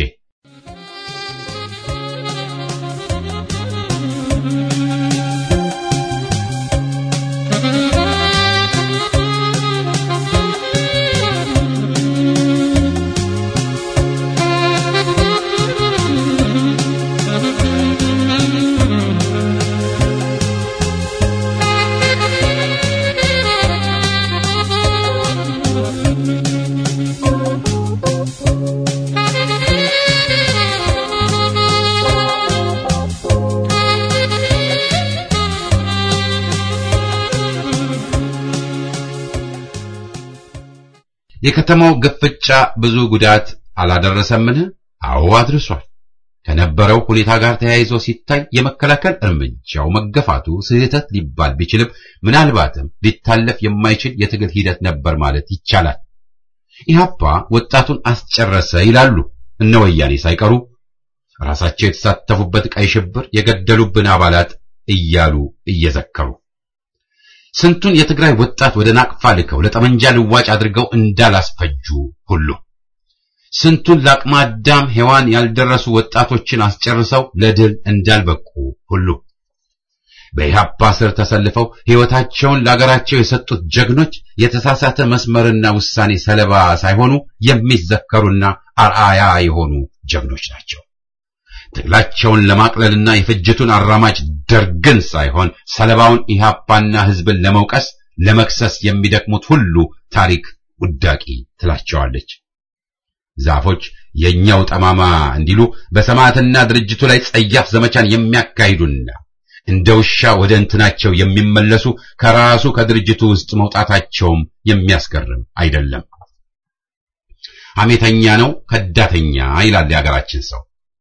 Speaker 1: የከተማው ግፍጫ ብዙ ጉዳት አላደረሰምን? አዎ አድርሷል። ከነበረው ሁኔታ ጋር ተያይዞ ሲታይ የመከላከል እርምጃው መገፋቱ ስህተት ሊባል ቢችልም ምናልባትም ሊታለፍ የማይችል የትግል ሂደት ነበር ማለት ይቻላል። ኢህአፓ ወጣቱን አስጨረሰ ይላሉ እነ ወያኔ ሳይቀሩ ራሳቸው የተሳተፉበት ቀይ ሽብር የገደሉብን አባላት እያሉ እየዘከሩ ስንቱን የትግራይ ወጣት ወደ ናቅፋ ልከው ለጠመንጃ ልዋጭ አድርገው እንዳላስፈጁ ሁሉ ስንቱን ለአቅመ አዳም ሔዋን ያልደረሱ ወጣቶችን አስጨርሰው ለድል እንዳልበቁ ሁሉ በኢህአፓ ስር ተሰልፈው ሕይወታቸውን ለአገራቸው የሰጡት ጀግኖች የተሳሳተ መስመርና ውሳኔ ሰለባ ሳይሆኑ የሚዘከሩና አርአያ የሆኑ ጀግኖች ናቸው። ትግላቸውን ለማቅለልና የፍጅቱን አራማጅ ደርግን ሳይሆን ሰለባውን ኢህአፓና ሕዝብን ለመውቀስ ለመክሰስ የሚደክሙት ሁሉ ታሪክ ውዳቂ ትላቸዋለች። ዛፎች የኛው ጠማማ እንዲሉ በሰማዕትና ድርጅቱ ላይ ጸያፍ ዘመቻን የሚያካሂዱና እንደ ውሻ ወደ እንትናቸው የሚመለሱ ከራሱ ከድርጅቱ ውስጥ መውጣታቸውም የሚያስገርም አይደለም። ሐሜተኛ ነው፣ ከዳተኛ ይላል የሀገራችን ሰው።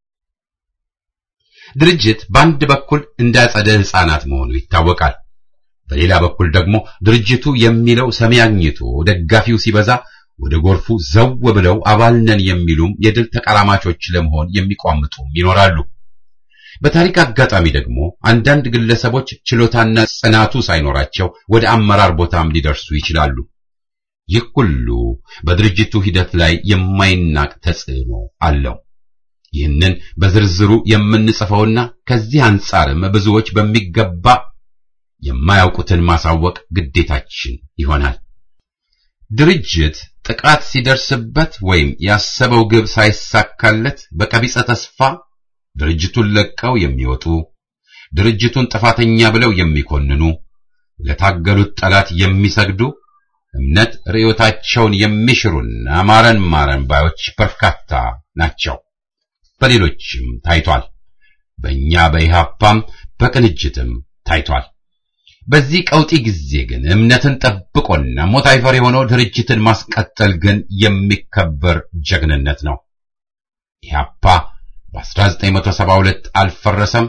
Speaker 1: ድርጅት በአንድ በኩል እንዳጸደ ሕፃናት መሆኑ ይታወቃል። በሌላ በኩል ደግሞ ድርጅቱ የሚለው ሰሚ አግኝቶ ደጋፊው ሲበዛ ወደ ጎርፉ ዘው ብለው አባል ነን የሚሉም የድል ተቀራማቾች ለመሆን የሚቋምጡም ይኖራሉ። በታሪክ አጋጣሚ ደግሞ አንዳንድ ግለሰቦች ችሎታና ጽናቱ ሳይኖራቸው ወደ አመራር ቦታም ሊደርሱ ይችላሉ። ይህ ሁሉ በድርጅቱ ሂደት ላይ የማይናቅ ተጽዕኖ አለው። ይህንን በዝርዝሩ የምንጽፈውና ከዚህ አንጻርም ብዙዎች በሚገባ የማያውቁትን ማሳወቅ ግዴታችን ይሆናል። ድርጅት ጥቃት ሲደርስበት ወይም ያሰበው ግብ ሳይሳካለት በቀቢጸ ተስፋ ድርጅቱን ለቀው የሚወጡ ድርጅቱን ጥፋተኛ ብለው የሚኮንኑ ለታገሉት ጠላት የሚሰግዱ እምነት ርዕዮታቸውን የሚሽሩና ማረን ማረን ባዮች በርካታ ናቸው። በሌሎችም ታይቷል። በእኛ በኢህአፓም በቅንጅትም ታይቷል። በዚህ ቀውጢ ጊዜ ግን እምነትን ጠብቆና ሞት አይፈር የሆነው ድርጅትን ማስቀጠል ግን የሚከበር ጀግንነት ነው። ኢህአፓ በ1972 አልፈረሰም።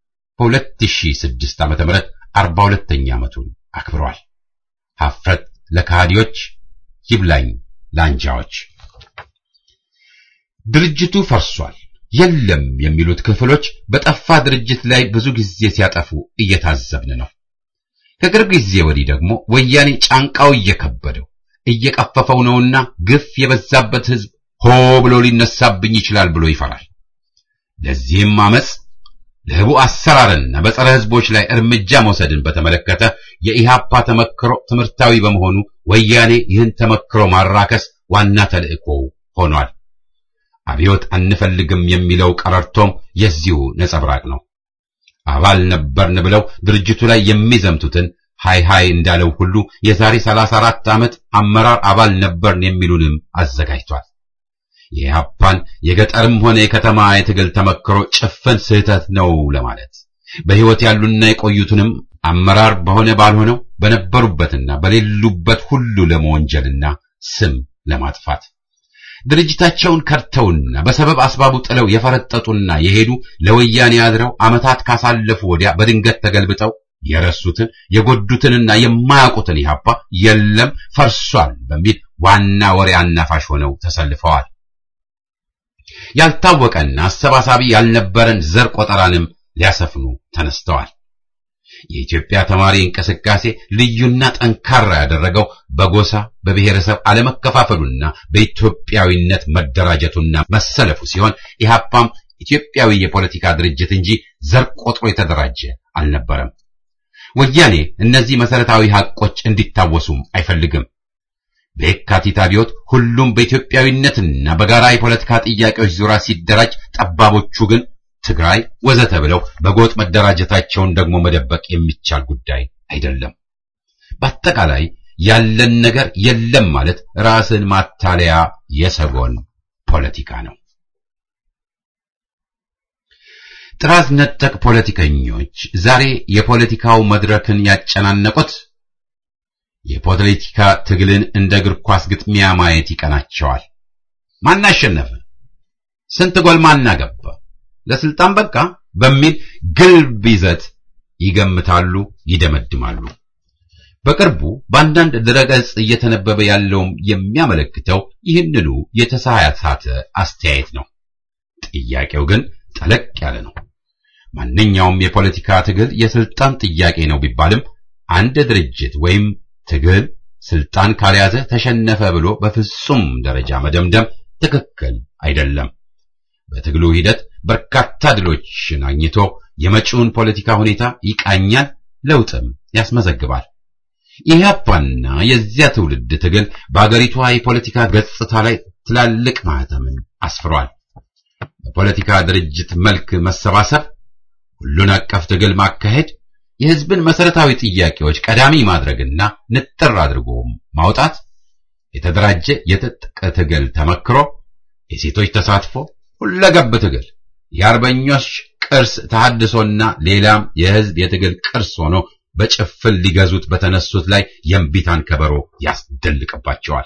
Speaker 1: በ2006 ዓ.ም 42ኛ ዓመቱን አክብሯል። ሀፍረት ለካህዲዎች ይብላኝ ለአንጃዎች። ድርጅቱ ፈርሷል የለም የሚሉት ክፍሎች በጠፋ ድርጅት ላይ ብዙ ጊዜ ሲያጠፉ እየታዘብን ነው። ከቅርብ ጊዜ ወዲህ ደግሞ ወያኔ ጫንቃው እየከበደው እየቀፈፈው ነውና ግፍ የበዛበት ሕዝብ ሆ ብሎ ሊነሳብኝ ይችላል ብሎ ይፈራል። ለዚህም አመፅ ለህቡ አሰራርና በጸረ ሕዝቦች ላይ እርምጃ መውሰድን በተመለከተ የኢሃፓ ተመክሮ ትምህርታዊ በመሆኑ ወያኔ ይህን ተመክሮ ማራከስ ዋና ተልእኮ ሆኗል። አብዮት አንፈልግም የሚለው ቀረርቶም የዚሁ ነጸብራቅ ነው። አባል ነበርን ብለው ድርጅቱ ላይ የሚዘምቱትን ሃይ ሃይ እንዳለው ሁሉ የዛሬ 34 ዓመት አመራር አባል ነበርን የሚሉንም አዘጋጅቷል። የኢህአፓን የገጠርም ሆነ የከተማ የትግል ተመክሮ ጭፍን ስህተት ነው ለማለት በሕይወት ያሉና የቆዩትንም አመራር በሆነ ባልሆነው በነበሩበትና በሌሉበት ሁሉ ለመወንጀልና ስም ለማጥፋት ድርጅታቸውን ከድተውና በሰበብ አስባቡ ጥለው የፈረጠጡና የሄዱ ለወያኔ አድረው ዓመታት ካሳለፉ ወዲያ በድንገት ተገልብጠው የረሱትን የጎዱትንና የማያውቁትን ኢህአፓ የለም ፈርሷል በሚል ዋና ወሬ አናፋሽ ሆነው ተሰልፈዋል። ያልታወቀና አሰባሳቢ ያልነበረን ዘር ቆጠራንም ሊያሰፍኑ ተነስተዋል። የኢትዮጵያ ተማሪ እንቅስቃሴ ልዩና ጠንካራ ያደረገው በጎሳ በብሔረሰብ አለመከፋፈሉና በኢትዮጵያዊነት መደራጀቱና መሰለፉ ሲሆን ኢህአፓም ኢትዮጵያዊ የፖለቲካ ድርጅት እንጂ ዘር ቆጥሮ የተደራጀ አልነበረም። ወያኔ እነዚህ መሰረታዊ ሐቆች እንዲታወሱም አይፈልግም። በየካቲት አብዮት ሁሉም በኢትዮጵያዊነትና በጋራ የፖለቲካ ጥያቄዎች ዙሪያ ሲደራጅ፣ ጠባቦቹ ግን ትግራይ ወዘተ ብለው በጎጥ መደራጀታቸውን ደግሞ መደበቅ የሚቻል ጉዳይ አይደለም። በአጠቃላይ ያለን ነገር የለም ማለት ራስን ማታለያ የሰጎን ፖለቲካ ነው። ጥራዝ ነጠቅ ፖለቲከኞች ዛሬ የፖለቲካው መድረክን ያጨናነቁት የፖለቲካ ትግልን እንደ እግር ኳስ ግጥሚያ ማየት ይቀናቸዋል። ማን አሸነፈ? ስንት ጎል ማን አገባ? ለስልጣን በቃ በሚል ግልብ ይዘት ይገምታሉ፣ ይደመድማሉ። በቅርቡ በአንዳንድ ድረገጽ እየተነበበ ያለውም የሚያመለክተው ይህንኑ የተሳሳተ አስተያየት ነው። ጥያቄው ግን ጠለቅ ያለ ነው። ማንኛውም የፖለቲካ ትግል የስልጣን ጥያቄ ነው ቢባልም አንድ ድርጅት ወይም ትግል ስልጣን ካልያዘ ተሸነፈ ብሎ በፍጹም ደረጃ መደምደም ትክክል አይደለም። በትግሉ ሂደት በርካታ ድሎችን አግኝቶ የመጪውን ፖለቲካ ሁኔታ ይቃኛል፣ ለውጥም ያስመዘግባል። ኢህአፓና የዚያ ትውልድ ትግል በአገሪቷ የፖለቲካ ገጽታ ላይ ትላልቅ ማህተምን አስፍሯል። በፖለቲካ ድርጅት መልክ መሰባሰብ፣ ሁሉን አቀፍ ትግል ማካሄድ፣ የህዝብን መሰረታዊ ጥያቄዎች ቀዳሚ ማድረግና ንጥር አድርጎ ማውጣት፣ የተደራጀ የትጥቅ ትግል ተመክሮ፣ የሴቶች ተሳትፎ፣ ሁለገብ ትግል፣ የአርበኞች ቅርስ ተሐድሶና ሌላም የህዝብ የትግል ቅርስ ሆኖ በጭፍን ሊገዙት በተነሱት ላይ የእምቢታን ከበሮ ያስደልቅባቸዋል።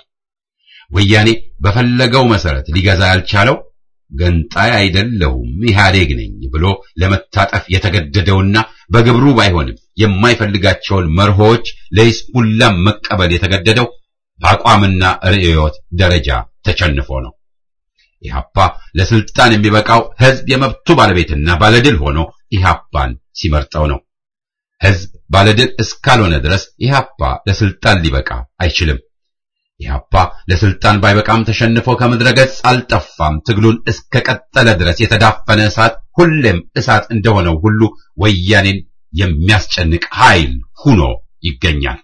Speaker 1: ወያኔ በፈለገው መሰረት ሊገዛ ያልቻለው ገንጣይ አይደለሁም ኢህአዴግ ነኝ ብሎ ለመታጠፍ የተገደደውና በግብሩ ባይሆንም የማይፈልጋቸውን መርሆች ለይስሙላም መቀበል የተገደደው በአቋምና ርዕዮት ደረጃ ተቸንፎ ነው። ኢህአፓ ለስልጣን የሚበቃው ህዝብ የመብቱ ባለቤትና ባለድል ሆኖ ኢህአፓን ሲመርጠው ነው። ህዝብ ባለድል እስካልሆነ ድረስ ኢህአፓ ለስልጣን ሊበቃ አይችልም። ኢህአፓ ለስልጣን ባይበቃም ተሸንፎ ከምድረ ገጽ አልጠፋም። ትግሉን እስከ ቀጠለ ድረስ የተዳፈነ እሳት ሁሌም እሳት እንደሆነው ሁሉ ወያኔን የሚያስጨንቅ ኃይል ሁኖ ይገኛል።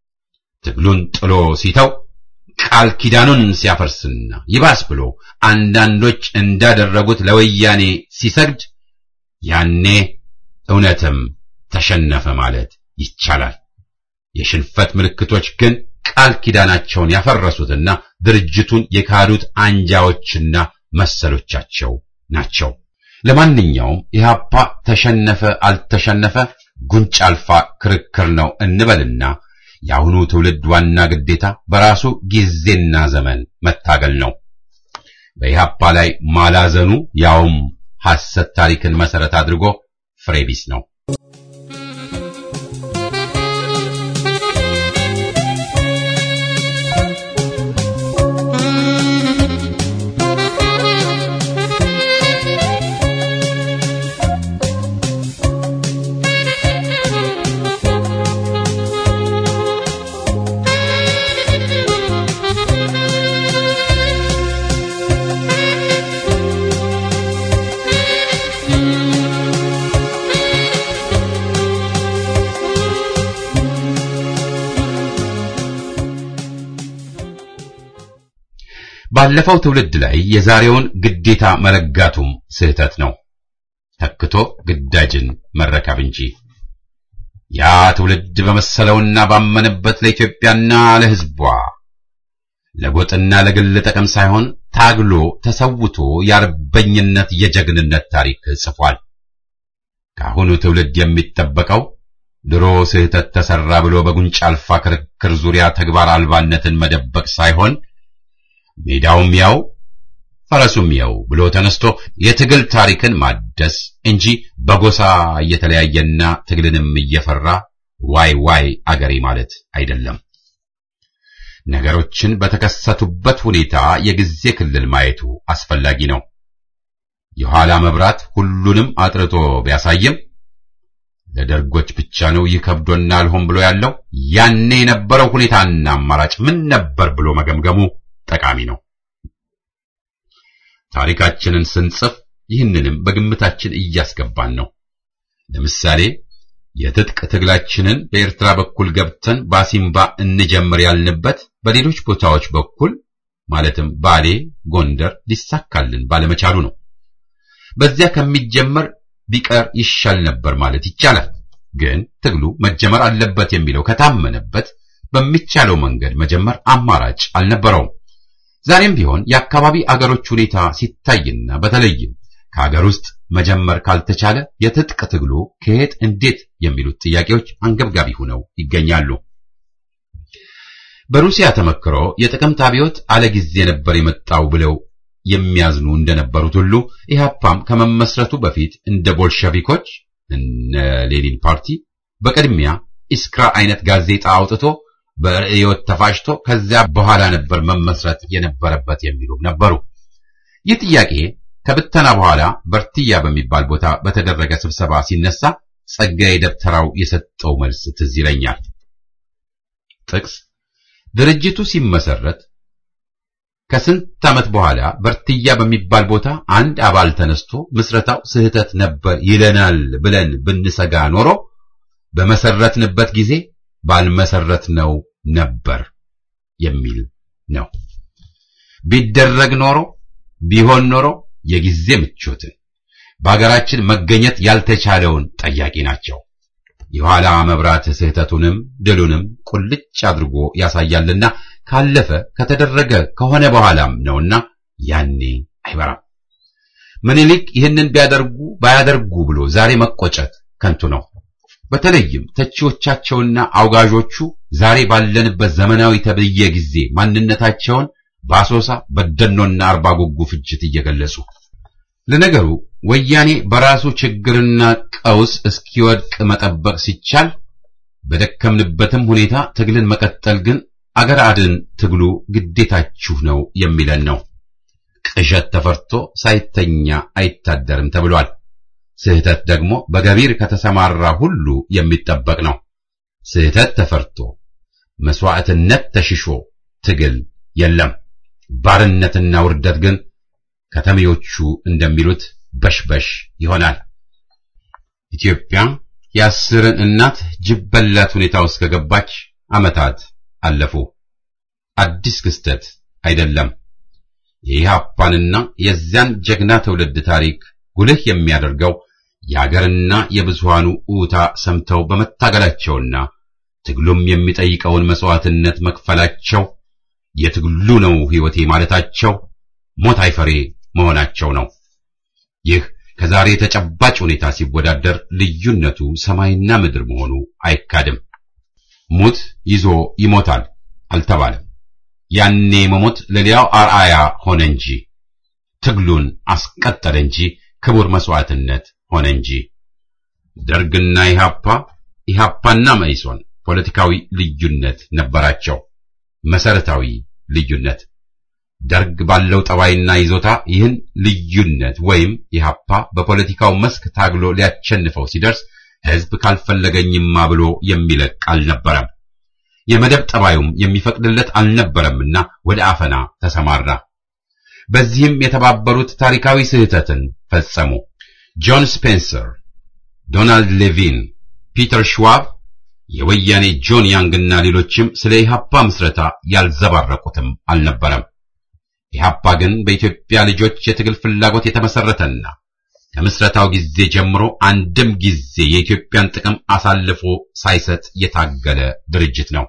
Speaker 1: ትግሉን ጥሎ ሲተው ቃል ኪዳኑን ሲያፈርስና ይባስ ብሎ አንዳንዶች እንዳደረጉት ለወያኔ ሲሰግድ ያኔ እውነትም ተሸነፈ ማለት ይቻላል። የሽንፈት ምልክቶች ግን ቃል ኪዳናቸውን ያፈረሱትና ድርጅቱን የካዱት አንጃዎችና መሰሎቻቸው ናቸው። ለማንኛውም ኢህአፓ ተሸነፈ አልተሸነፈ ጉንጭ አልፋ ክርክር ነው እንበልና የአሁኑ ትውልድ ዋና ግዴታ በራሱ ጊዜና ዘመን መታገል ነው። በኢህአፓ ላይ ማላዘኑ ያውም ሐሰት ታሪክን መሰረት አድርጎ ፍሬ ቢስ ነው። ባለፈው ትውልድ ላይ የዛሬውን ግዴታ መለጋቱም ስህተት ነው። ተክቶ ግዳጅን መረከብ እንጂ ያ ትውልድ በመሰለውና ባመነበት ለኢትዮጵያና ለሕዝቧ ለጎጥና ለግል ጥቅም ሳይሆን ታግሎ ተሰውቶ የአርበኝነት የጀግንነት ታሪክ ጽፏል። ከአሁኑ ትውልድ የሚጠበቀው ድሮ ስህተት ተሰራ ብሎ በጉንጭ አልፋ ክርክር ዙሪያ ተግባር አልባነትን መደበቅ ሳይሆን ሜዳውም ያው ፈረሱም ያው ብሎ ተነስቶ የትግል ታሪክን ማደስ እንጂ በጎሳ እየተለያየና ትግልንም እየፈራ ዋይ ዋይ አገሬ ማለት አይደለም። ነገሮችን በተከሰቱበት ሁኔታ የጊዜ ክልል ማየቱ አስፈላጊ ነው። የኋላ መብራት ሁሉንም አጥርቶ ቢያሳይም ለደርጎች ብቻ ነው ይህ ከብዶናል ሆን ብሎ ያለው ያኔ የነበረው ሁኔታና አማራጭ ምን ነበር ብሎ መገምገሙ ጠቃሚ ነው። ታሪካችንን ስንጽፍ ይህንንም በግምታችን እያስገባን ነው። ለምሳሌ የትጥቅ ትግላችንን በኤርትራ በኩል ገብተን ባሲምባ እንጀምር ያልንበት በሌሎች ቦታዎች በኩል ማለትም ባሌ፣ ጎንደር ሊሳካልን ባለመቻሉ ነው። በዚያ ከሚጀመር ቢቀር ይሻል ነበር ማለት ይቻላል። ግን ትግሉ መጀመር አለበት የሚለው ከታመነበት በሚቻለው መንገድ መጀመር አማራጭ አልነበረውም። ዛሬም ቢሆን የአካባቢ አገሮች ሁኔታ ሲታይና በተለይም ከሀገር ውስጥ መጀመር ካልተቻለ የትጥቅ ትግሉ ከየት እንዴት የሚሉት ጥያቄዎች አንገብጋቢ ሆነው ይገኛሉ። በሩሲያ ተመክሮ የጥቅምት አብዮት አለ ጊዜ ነበር የመጣው ብለው የሚያዝኑ እንደነበሩት ሁሉ ኢህአፓም ከመመስረቱ በፊት እንደ ቦልሸቪኮች እነ ሌኒን ፓርቲ በቅድሚያ ኢስክራ አይነት ጋዜጣ አውጥቶ በርዕዮት ተፋጭቶ ከዚያ በኋላ ነበር መመስረት የነበረበት የሚሉም ነበሩ። ይህ ጥያቄ ከብተና በኋላ በርትያ በሚባል ቦታ በተደረገ ስብሰባ ሲነሳ ጸጋዬ ደብተራው የሰጠው መልስ ትዝ ይለኛል። ጥቅስ ድርጅቱ ሲመሰረት ከስንት ዓመት በኋላ በርትያ በሚባል ቦታ አንድ አባል ተነስቶ ምስረታው ስህተት ነበር ይለናል ብለን ብንሰጋ ኖሮ በመሰረትንበት ጊዜ ባልመሰረት ነው ነበር የሚል ነው። ቢደረግ ኖሮ ቢሆን ኖሮ የጊዜ ምቾትን በአገራችን መገኘት ያልተቻለውን ጠያቂ ናቸው። የኋላ መብራት ስህተቱንም ድሉንም ቁልጭ አድርጎ ያሳያልና ካለፈ ከተደረገ ከሆነ በኋላም ነውና ያኔ አይበራም። ምኒልክ ይህንን ቢያደርጉ ባያደርጉ ብሎ ዛሬ መቆጨት ከንቱ ነው። በተለይም ተቺዎቻቸውና አውጋዦቹ ዛሬ ባለንበት ዘመናዊ ተብዬ ጊዜ ማንነታቸውን በአሶሳ በደኖና አርባ ጉጉ ፍጅት እየገለጹ ለነገሩ ወያኔ በራሱ ችግርና ቀውስ እስኪወድቅ መጠበቅ ሲቻል በደከምንበትም ሁኔታ ትግልን መቀጠል ግን አገር አድን ትግሉ ግዴታችሁ ነው የሚለን ነው። ቅዠት ተፈርቶ ሳይተኛ አይታደርም ተብሏል። ስህተት ደግሞ በገቢር ከተሰማራ ሁሉ የሚጠበቅ ነው። ስህተት ተፈርቶ መስዋዕትነት ተሽሾ ትግል የለም። ባርነትና ውርደት ግን ከተሜዎቹ እንደሚሉት በሽበሽ ይሆናል። ኢትዮጵያ የአስርን እናት ጅብ በላት ሁኔታ ውስጥ ከገባች ዓመታት አለፉ። አዲስ ክስተት አይደለም። የኢህአፓንና የዚያን ጀግና ትውልድ ታሪክ ጉልህ የሚያደርገው የአገርና የብዙሃኑ ኡታ ሰምተው በመታገላቸውና ትግሉም የሚጠይቀውን መስዋዕትነት መክፈላቸው የትግሉ ነው ሕይወቴ ማለታቸው ሞት አይፈሬ መሆናቸው ነው። ይህ ከዛሬ ተጨባጭ ሁኔታ ሲወዳደር ልዩነቱ ሰማይና ምድር መሆኑ አይካድም። ሙት ይዞ ይሞታል አልተባለም። ያኔ መሞት ለሌላው አርአያ ሆነ እንጂ ትግሉን አስቀጠለ እንጂ ክቡር መስዋዕትነት ሆነ እንጂ። ደርግና ኢሃፓ፣ ኢሃፓና መኢሶን ፖለቲካዊ ልዩነት ነበራቸው። መሰረታዊ ልዩነት ደርግ ባለው ጠባይና ይዞታ ይህን ልዩነት ወይም ኢሃፓ በፖለቲካው መስክ ታግሎ ሊያቸንፈው ሲደርስ ሕዝብ ካልፈለገኝማ ብሎ የሚለቅ አልነበረም። የመደብ ጠባዩም የሚፈቅድለት አልነበረምና ወደ አፈና ተሰማራ። በዚህም የተባበሩት ታሪካዊ ስህተትን ፈጸሙ። ጆን ስፔንሰር፣ ዶናልድ ሌቪን፣ ፒተር ሽዋብ፣ የወያኔ ጆን ያንግና ሌሎችም ስለ ኢሃፓ ምስረታ ያልዘባረቁትም አልነበረም። ኢሃፓ ግን በኢትዮጵያ ልጆች የትግል ፍላጎት የተመሰረተና ከምስረታው ጊዜ ጀምሮ አንድም ጊዜ የኢትዮጵያን ጥቅም አሳልፎ ሳይሰጥ የታገለ ድርጅት ነው።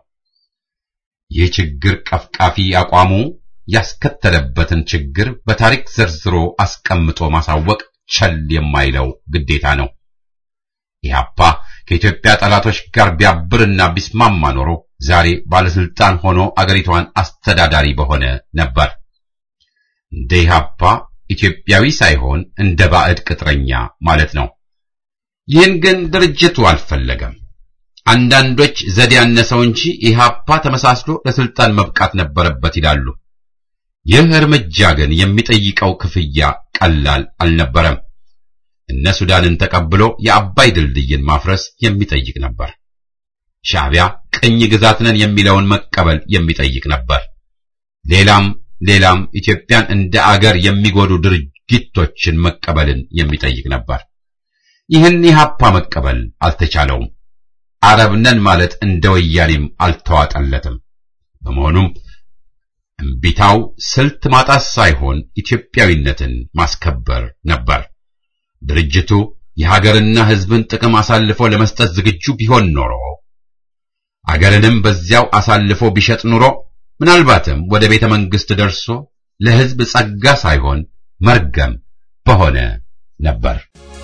Speaker 1: ይህ ችግር ቀፍቃፊ አቋሙ ያስከተለበትን ችግር በታሪክ ዘርዝሮ አስቀምጦ ማሳወቅ ቸል የማይለው ግዴታ ነው። ኢህአፓ ከኢትዮጵያ ጠላቶች ጋር ቢያብርና ቢስማማ ኖሮ ዛሬ ባለስልጣን ሆኖ አገሪቷን አስተዳዳሪ በሆነ ነበር። እንደ ኢህአፓ ኢትዮጵያዊ ሳይሆን እንደ ባዕድ ቅጥረኛ ማለት ነው። ይህን ግን ድርጅቱ አልፈለገም። አንዳንዶች ዘዴ ያነሰው እንጂ ኢህአፓ ተመሳስሎ ለስልጣን መብቃት ነበረበት ይላሉ። ይህ እርምጃ ግን የሚጠይቀው ክፍያ ቀላል አልነበረም። እነ ሱዳንን ተቀብሎ የአባይ ድልድይን ማፍረስ የሚጠይቅ ነበር። ሻዕቢያ ቅኝ ግዛት ነን የሚለውን መቀበል የሚጠይቅ ነበር። ሌላም ሌላም ኢትዮጵያን እንደ አገር የሚጎዱ ድርጊቶችን መቀበልን የሚጠይቅ ነበር። ይህን ኢህአፓ መቀበል አልተቻለውም። አረብ ነን ማለት እንደ ወያኔም አልተዋጠለትም። በመሆኑም እምቢታው ስልት ማጣት ሳይሆን ኢትዮጵያዊነትን ማስከበር ነበር። ድርጅቱ የሀገርና ሕዝብን ጥቅም አሳልፎ ለመስጠት ዝግጁ ቢሆን ኖሮ አገርንም በዚያው አሳልፎ ቢሸጥ ኑሮ ምናልባትም ወደ ቤተ መንግሥት ደርሶ ለሕዝብ ጸጋ ሳይሆን መርገም በሆነ ነበር።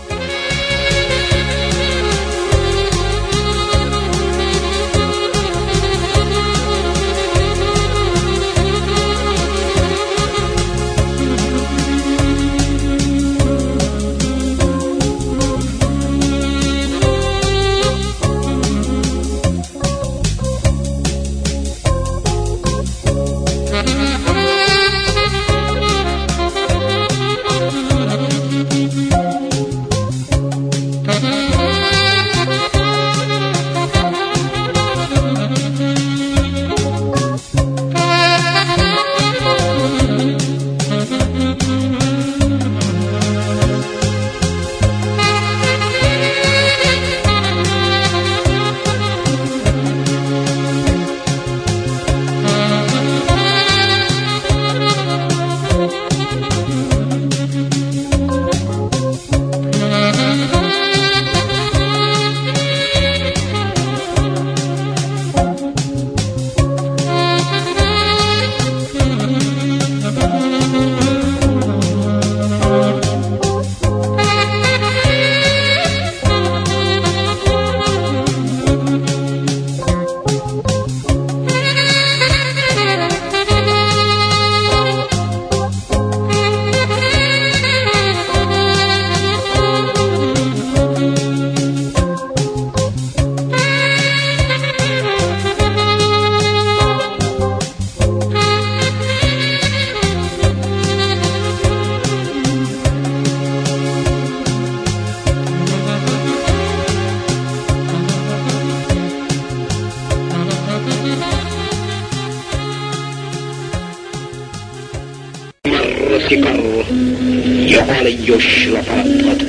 Speaker 5: ሲቀሩ የኋልዮሽ ለፈረጠጡ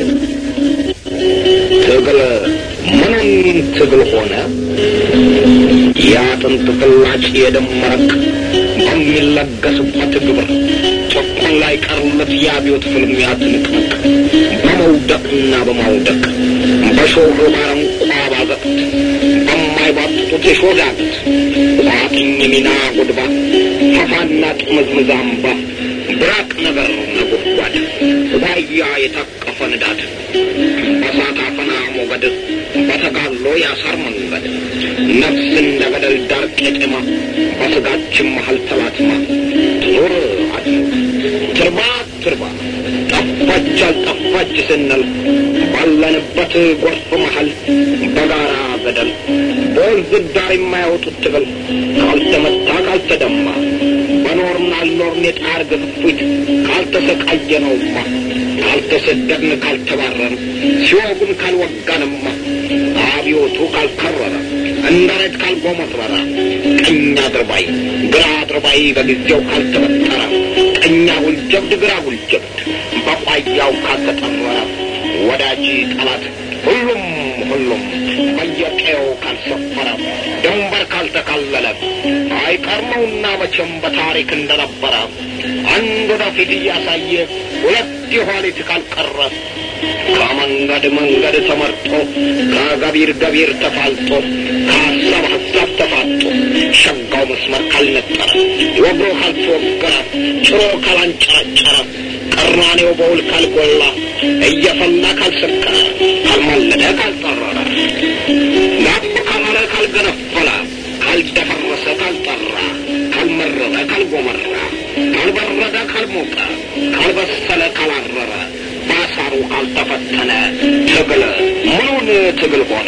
Speaker 5: ትግል ምንም ትግል ሆነ የአጥንት ፍላጭ የደም መረቅ በሚለገስበት ግብር ጭቆን ላይ ቀርለት የአብዮት ፍልሚያ ትንቅንቅ በመውደቅና በማውደቅ በሾህ ባረንቋ ባዘቅት በማይባጥጡት የሾዳግት ቋጥኝ ሚና ጉድባ ፈፋና ጥምዝምዝ አምባ ብራቅ ነገር ነጎድጓድ ዋያ የታቀፈ ንዳድ በሳት አፈና ሞገድ በተጋሎ ያሳር መንገድ ነፍስ እንደ ገደል ዳር ቄጤማ በስጋችን መሀል ተላትማ ትኑር አትኑር ትርባ ትርባ ጠፋች አልጠፋች ስንል ባለንበት ጎርፍ መሀል በጋራ ገደል በወንዝ ዳር የማያወጡት ትግል ካልተመታ ካልተደማ በኖርን አልኖርን የጣር ግፊት ካልተሰቃየነውማ ካልተሰደድን ካልተባረን ሲወጉን ካልወጋንማ አብዮቱ ካልከረረ እንደ ሬት ካልጎመረረ ቀኝ አድርባይ ግራ አድርባይ በጊዜው ካልተበጠረ ቀኛ ጉልጀብድ ግራ ጉልጀብድ በቋያው ካልተጠረረ ወዳጅ ጠላት ሁሉም ሁሉም በየቀየው ካልሰፈረ ድንበር ካልተካለለ አይቀርመውና መቼም በታሪክ እንደነበረ አንድ ወደፊት እያሳየ ሁለት የኋሊት ካልቀረ ከመንገድ መንገድ ተመርጦ ከገቢር ገቢር ተፋልጦ ከሀሳብ ሀሳብ ተፋጦ ሸጋው መስመር ካልነጠረ ወግሮ ካልተወገረ ጭሮ ካላንጨረጨረ ቀራኔው በውል ካልጎላ እየፈላ ካልሰከረ ካልማለደ ካልጠራ ካልተፈተነ ትግል ምኑን ትግል ሆነ?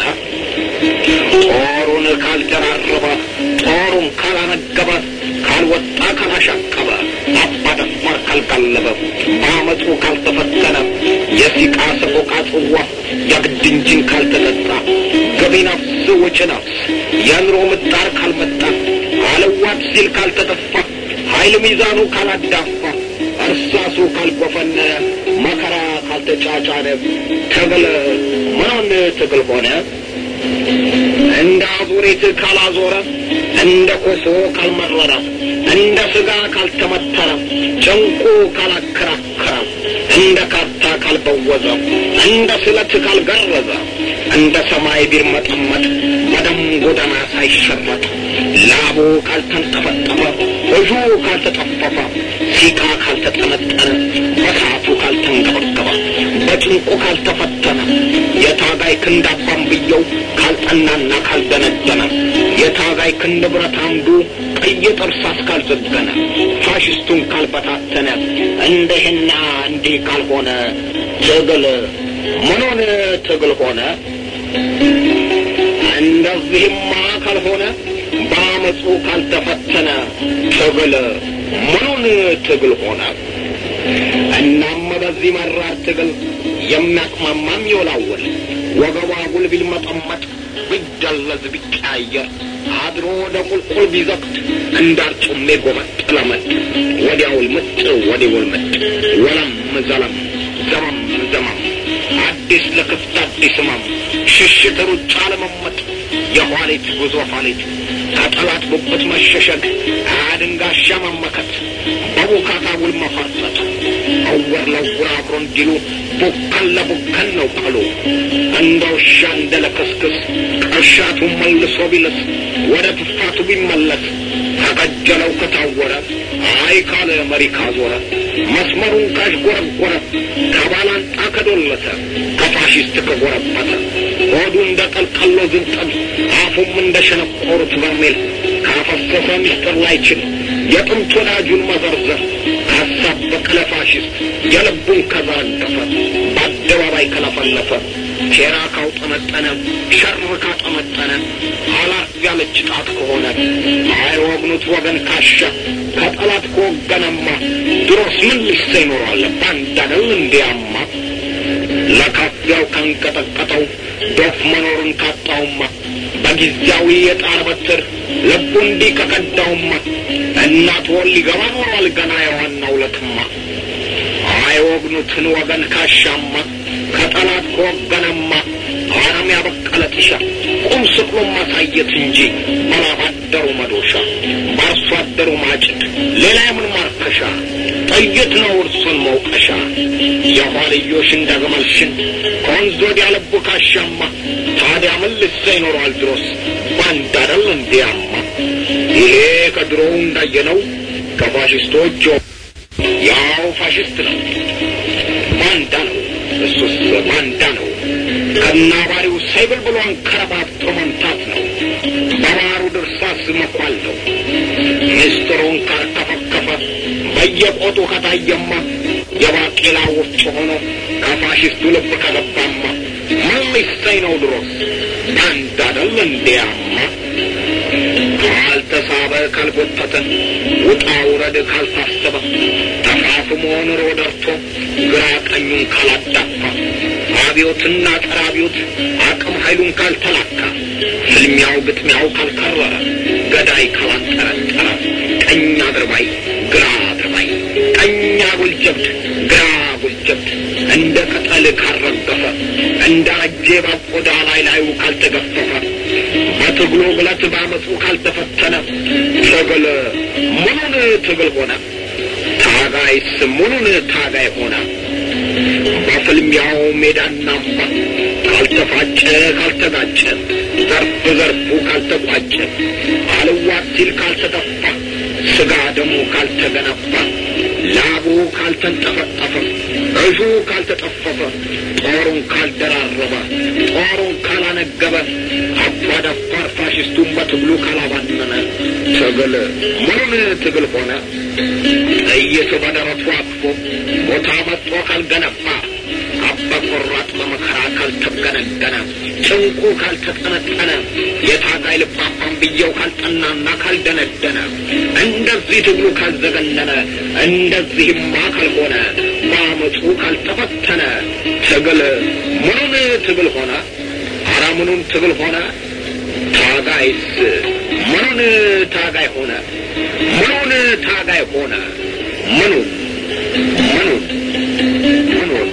Speaker 5: ጦሩን ካልደራረበ ጦሩን ካላነገበ ካልወጣ ካላሻቀበ አባደፋር ካልጋለበ በአመፁ ካልተፈተነ የሲቃ ሰቆቃ ጽዋ የግድ እንጂን ካልተጠጣ ገቢ ነፍስ ውጭ ነፍስ የኑሮ ምጣር ካልመጣ አለዋት ሲል ካልተጠፋ ኃይል ሚዛኑ ካላዳፋ እርሳሱ ካልጎፈነ መከራ ካልተጫጫነ ትግል ምኑን ትግል ሆነ? እንደ አዙሪት ካላዞረ እንደ ኮሶ ካልመረረ እንደ ስጋ ካልተመተረ ጭንቁ ካላከራከረ እንደ ካርታ ካልበወዘ እንደ ስለት ካልገረዘ እንደ ሰማይ ቢርመጠመጥ በደም ጎዳና ሳይሸረጥ ላቡ ካልተንጠፈጠፈ እጁ ካልተጠፈፈ ሲቃ ካልተጠነጠነ በሳቱ ካልተንገበገበ በጭንቁ ካልተፈተነ የታጋይ ክንድ አባንብየው ካልጠናና ካልደነደነ የታጋይ ክንድ ብረት አምዱ ቀይ ጥርሳስ ካልዘገነ ፋሽስቱን ካልበታተነ እንደህና እንዲህ ካልሆነ ትግል ምኑን ትግል ሆነ? እንደዚህማ ካልሆነ በአመፁ ካልተፈተነ ትግል ምኑን ትግል ሆነ? እናም በዚህ መራር ትግል የሚያቅማማም ይወላወል ወገቧ ጉል ቢልመጠመጥ ቢደለዝ ቢቀያየር አድሮ ወደ ቁልቁል ቢዘቅት እንዳርጩሜ ጎመጥ ለመጥ ወዲያውል ምጥ ወዲውል ምጥ ወለም ዘለም ዘመም ዘመም አዲስ ለክፍት አዲስ ህመም ሽሽት ሩጫ ለመመጥ የኋሊት ጉዞ ኋሊት ከጠላት ጉብት መሸሸግ አድንጋሻ መመከት በቡካታ ውል መፈርጠጥ እውር ለውር አብሮ እንዲሉ ቡከን ለቡከን ነው ቀሉ እንደ ውሻ እንደ ለክስክስ ቅርሻቱ መልሶ ቢልስ ወደ ትፋቱ ቢመለስ ከቀጀለው ከታወረ አይ ካለ መሪ ካዞረ መስመሩን ካሽጎረጎረ ከባላንጣ ከዶለተ ከፋሽስት ከጎረበተ ሆዱ እንደ ቀልቀሎ ዝንጠል አፉም እንደ ሸነቆሩት በርሜል ካፈሰሰ ሚስጥር ላይችል የጥንት ወዳጁን መዘርዘር ካሳበቀ ለፋሽስት የልቡን ከዘረገፈ በአደባባይ ከለፈለፈ ሴራ ካውጠመጠነ ሸር ካጠመጠነ አላፍ ያለች ጣት ከሆነ አይወግኑት ወገን ካሻ ከጠላት ከወገነማ ድሮስ ምን ልሰ ይኖራል ባንድ አደል እንዲያማ ለካፊያው ካንቀጠቀጠው ዶፍ መኖሩን ካጣውማ በጊዜያዊ የጣር በትር ልቡ እንዲህ ከቀዳውማ እናት ወል ሊገባ ኖሯል ገና የዋናው ለትማ አይወግኑትን ወገን ካሻማ ከጠላት ከወገነማ አረም ያበቀለ ጥሻ ቁም ስቅሎ ማሳየት እንጂ በላብ አደሩ መዶሻ በአርሶ አደሩ ማጭድ ሌላ የምን ማርከሻ ጥይት ነው እርሱን መውቀሻ የኋልዮሽ እንደ ግመል ሽንት ከወንዝ ወዲያ ልቡ ካሻማ ታዲያ ምን ልሰ ይኖረዋል ድሮስ ባንድ አደል እንዲያማ ይሄ ከድሮው እንዳየነው ከፋሽስቶች ያው ፋሽስት ነው ባንዳ ነው እሱስ ባንዳ ነው ከናባሪው ሳይብል ብሎ አንከረባብቶ መምታት ነው በባሩ ድርሳስ መኳል ነው ምስጢሩን ካርከፈከፈ በየቆጡ ከታየማ የባቄላ ወፍጮ ሆኖ ከፋሽስቱ ልብ ከገባማ ምን ሊሰኝ ነው ድሮስ ባንዳ አደል እንዲያማ ካልተሳበ ካልጎተተ ውጣ ውረድ ካልታሰበ ተፋፍሞ ኑሮ ደርቶ ግራ ቀኙን ካላዳፋ አብዮትና ጸረ አብዮት አቅም ኃይሉን ካልተላካ ፍልሚያው ግጥሚያው ካልከረረ ገዳይ ካላንጠረጠረ ቀኝ አድርባይ ግራ አድርባይ ቀኝ አጉል ጀብድ ግራ አጉል ጀብድ እንደ ቅጠል ካልረገፈ እንደ አጄ ባቆዳ ላይ ላዩ ካልተገፈፈ በትግሉ ግለት ባመፁ ካልተፈተነ ትግል ምኑን ትግል ሆነ? ታጋይስ ምኑን ታጋይ ሆነ? በፍልሚያው ሜዳና አምባ ካልተፋጨ ካልተጋጨ ዘርፍ ዘርፉ ካልተቋጨ አልዋት ሲል ካልተጠፋ ስጋ ደሙ ካልተገነባ ላቡ ካልተንጠፈጠፈ እጁ ካልተጠፈፈ ጦሩን ካልደራረበ ጦሩን ካላነገበ አባዳባር ፋሽስቱን በትግሉ ካላባነነ ትግል ምኑን ትግል ሆነ? ጥይት በደረቱ አቅፎ ቦታ መጥቶ ካልገነባ አባ ቆራጥ በመከራ ካልተገነገነ ጭንቁ ካልተጠነጠነ የታጋይ ልባፋን ብየው ካልጠናና ካልደነደነ እንደዚህ ትግሉ ካልዘገነነ እንደዚህማ ካልሆነ በአመፁ ካልተፈተነ ትግል ምኑን ትግል ሆነ? አረ ምኑን ትግል ሆነ? ታጋይስ ምኑን ታጋይ ሆነ? ምኑን ታጋይ ሆነ? ምኑን ምኑን ምኑን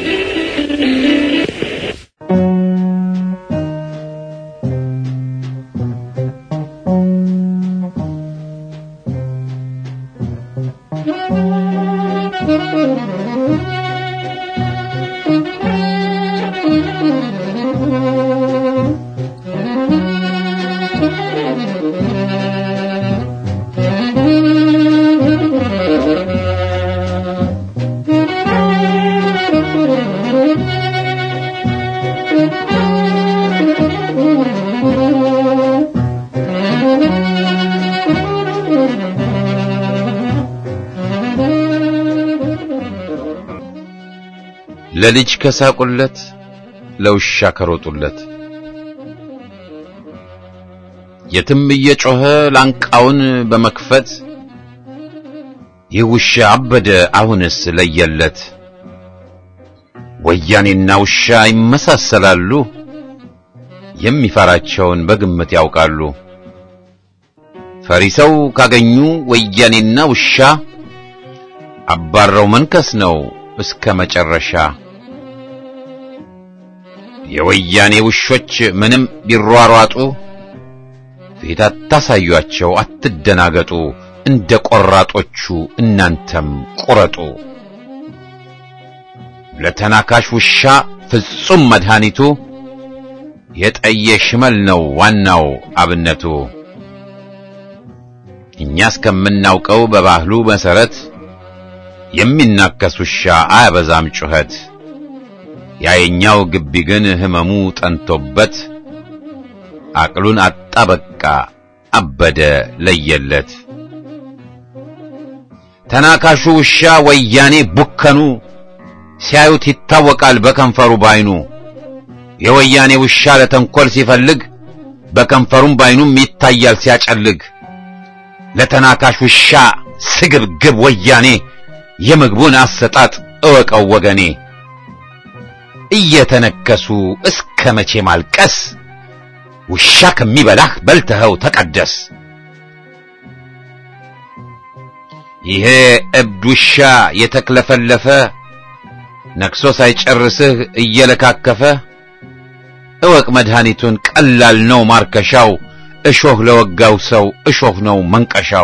Speaker 1: ለልጅ ከሳቁለት ለውሻ ከሮጡለት የትም እየጮኸ ላንቃውን በመክፈት ይህ ውሻ አበደ አሁንስ ለየለት። ወያኔና ውሻ ይመሳሰላሉ፣ የሚፈራቸውን በግምት ያውቃሉ። ፈሪ ሰው ካገኙ ወያኔና ውሻ አባረው መንከስ ነው እስከ መጨረሻ። የወያኔ ውሾች ምንም ቢሯሯጡ ፊት አታሳዩአቸው፣ አትደናገጡ። እንደ ቆራጦቹ እናንተም ቁረጡ። ለተናካሽ ውሻ ፍጹም መድኃኒቱ የጠየ ሽመል ነው ዋናው አብነቱ። እኛ እስከምናውቀው በባህሉ መሰረት የሚናከስ ውሻ አያበዛም ጩኸት። ያየኛው ግቢ ግን ህመሙ ጠንቶበት አቅሉን አጣ በቃ አበደ ለየለት። ተናካሹ ውሻ ወያኔ ቡከኑ ሲያዩት ይታወቃል በከንፈሩ ባይኑ። የወያኔ ውሻ ለተንኰል ሲፈልግ በከንፈሩም ባይኑም ይታያል ሲያጨልግ። ለተናካሽ ውሻ ስግብግብ ወያኔ የምግቡን አሰጣጥ እወቀው ወገኔ። እየተነከሱ እስከ መቼ ማልቀስ? ውሻ ከሚበላህ በልተኸው ተቀደስ። ይሄ እብድ ውሻ የተክለፈለፈ ነክሶ ሳይጨርስህ እየለካከፈ እወቅ መድኃኒቱን ቀላል ነው ማርከሻው። እሾህ ለወጋው ሰው እሾህ ነው መንቀሻው።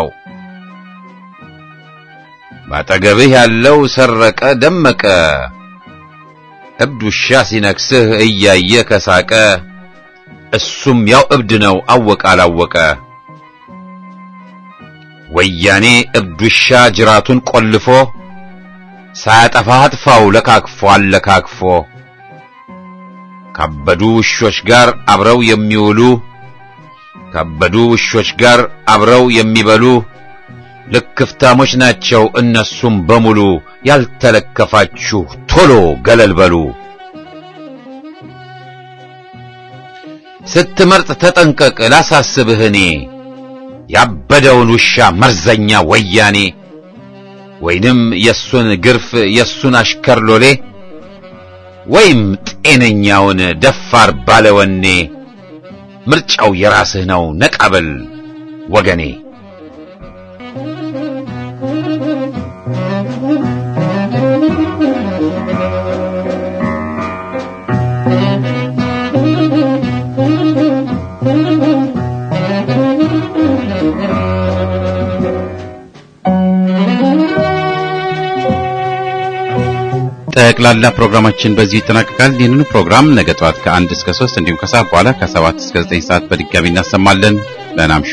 Speaker 1: ባጠገብህ ያለው ሰረቀ ደመቀ እብድ ውሻ ሲነክስህ እያየ ከሳቀ እሱም ያው እብድ ነው አወቀ አላወቀ። ወያኔ እብድ ውሻ ጅራቱን ቆልፎ ሳያጠፋ አጥፋው ለካክፎ አለካክፎ ካበዱ ውሾች ጋር አብረው የሚውሉ ካበዱ ውሾች ጋር አብረው የሚበሉ ልክፍታሞች ናቸው እነሱም በሙሉ። ያልተለከፋችሁ ቶሎ ገለል በሉ። ስትመርጥ ተጠንቀቅ ላሳስብህ እኔ ያበደውን ውሻ መርዘኛ ወያኔ ወይንም የሱን ግርፍ የሱን አሽከር ሎሌ ወይም ጤነኛውን ደፋር ባለወኔ ምርጫው የራስህ ነው ነቃበል ወገኔ። ጠቅላላ ፕሮግራማችን በዚህ ይጠናቀቃል። ይህንኑ ፕሮግራም ነገ ጠዋት ከአንድ እስከ ሶስት እንዲሁም ከሰዓት በኋላ ከሰባት እስከ ዘጠኝ ሰዓት በድጋሚ እናሰማለን። ደህና እምሹ።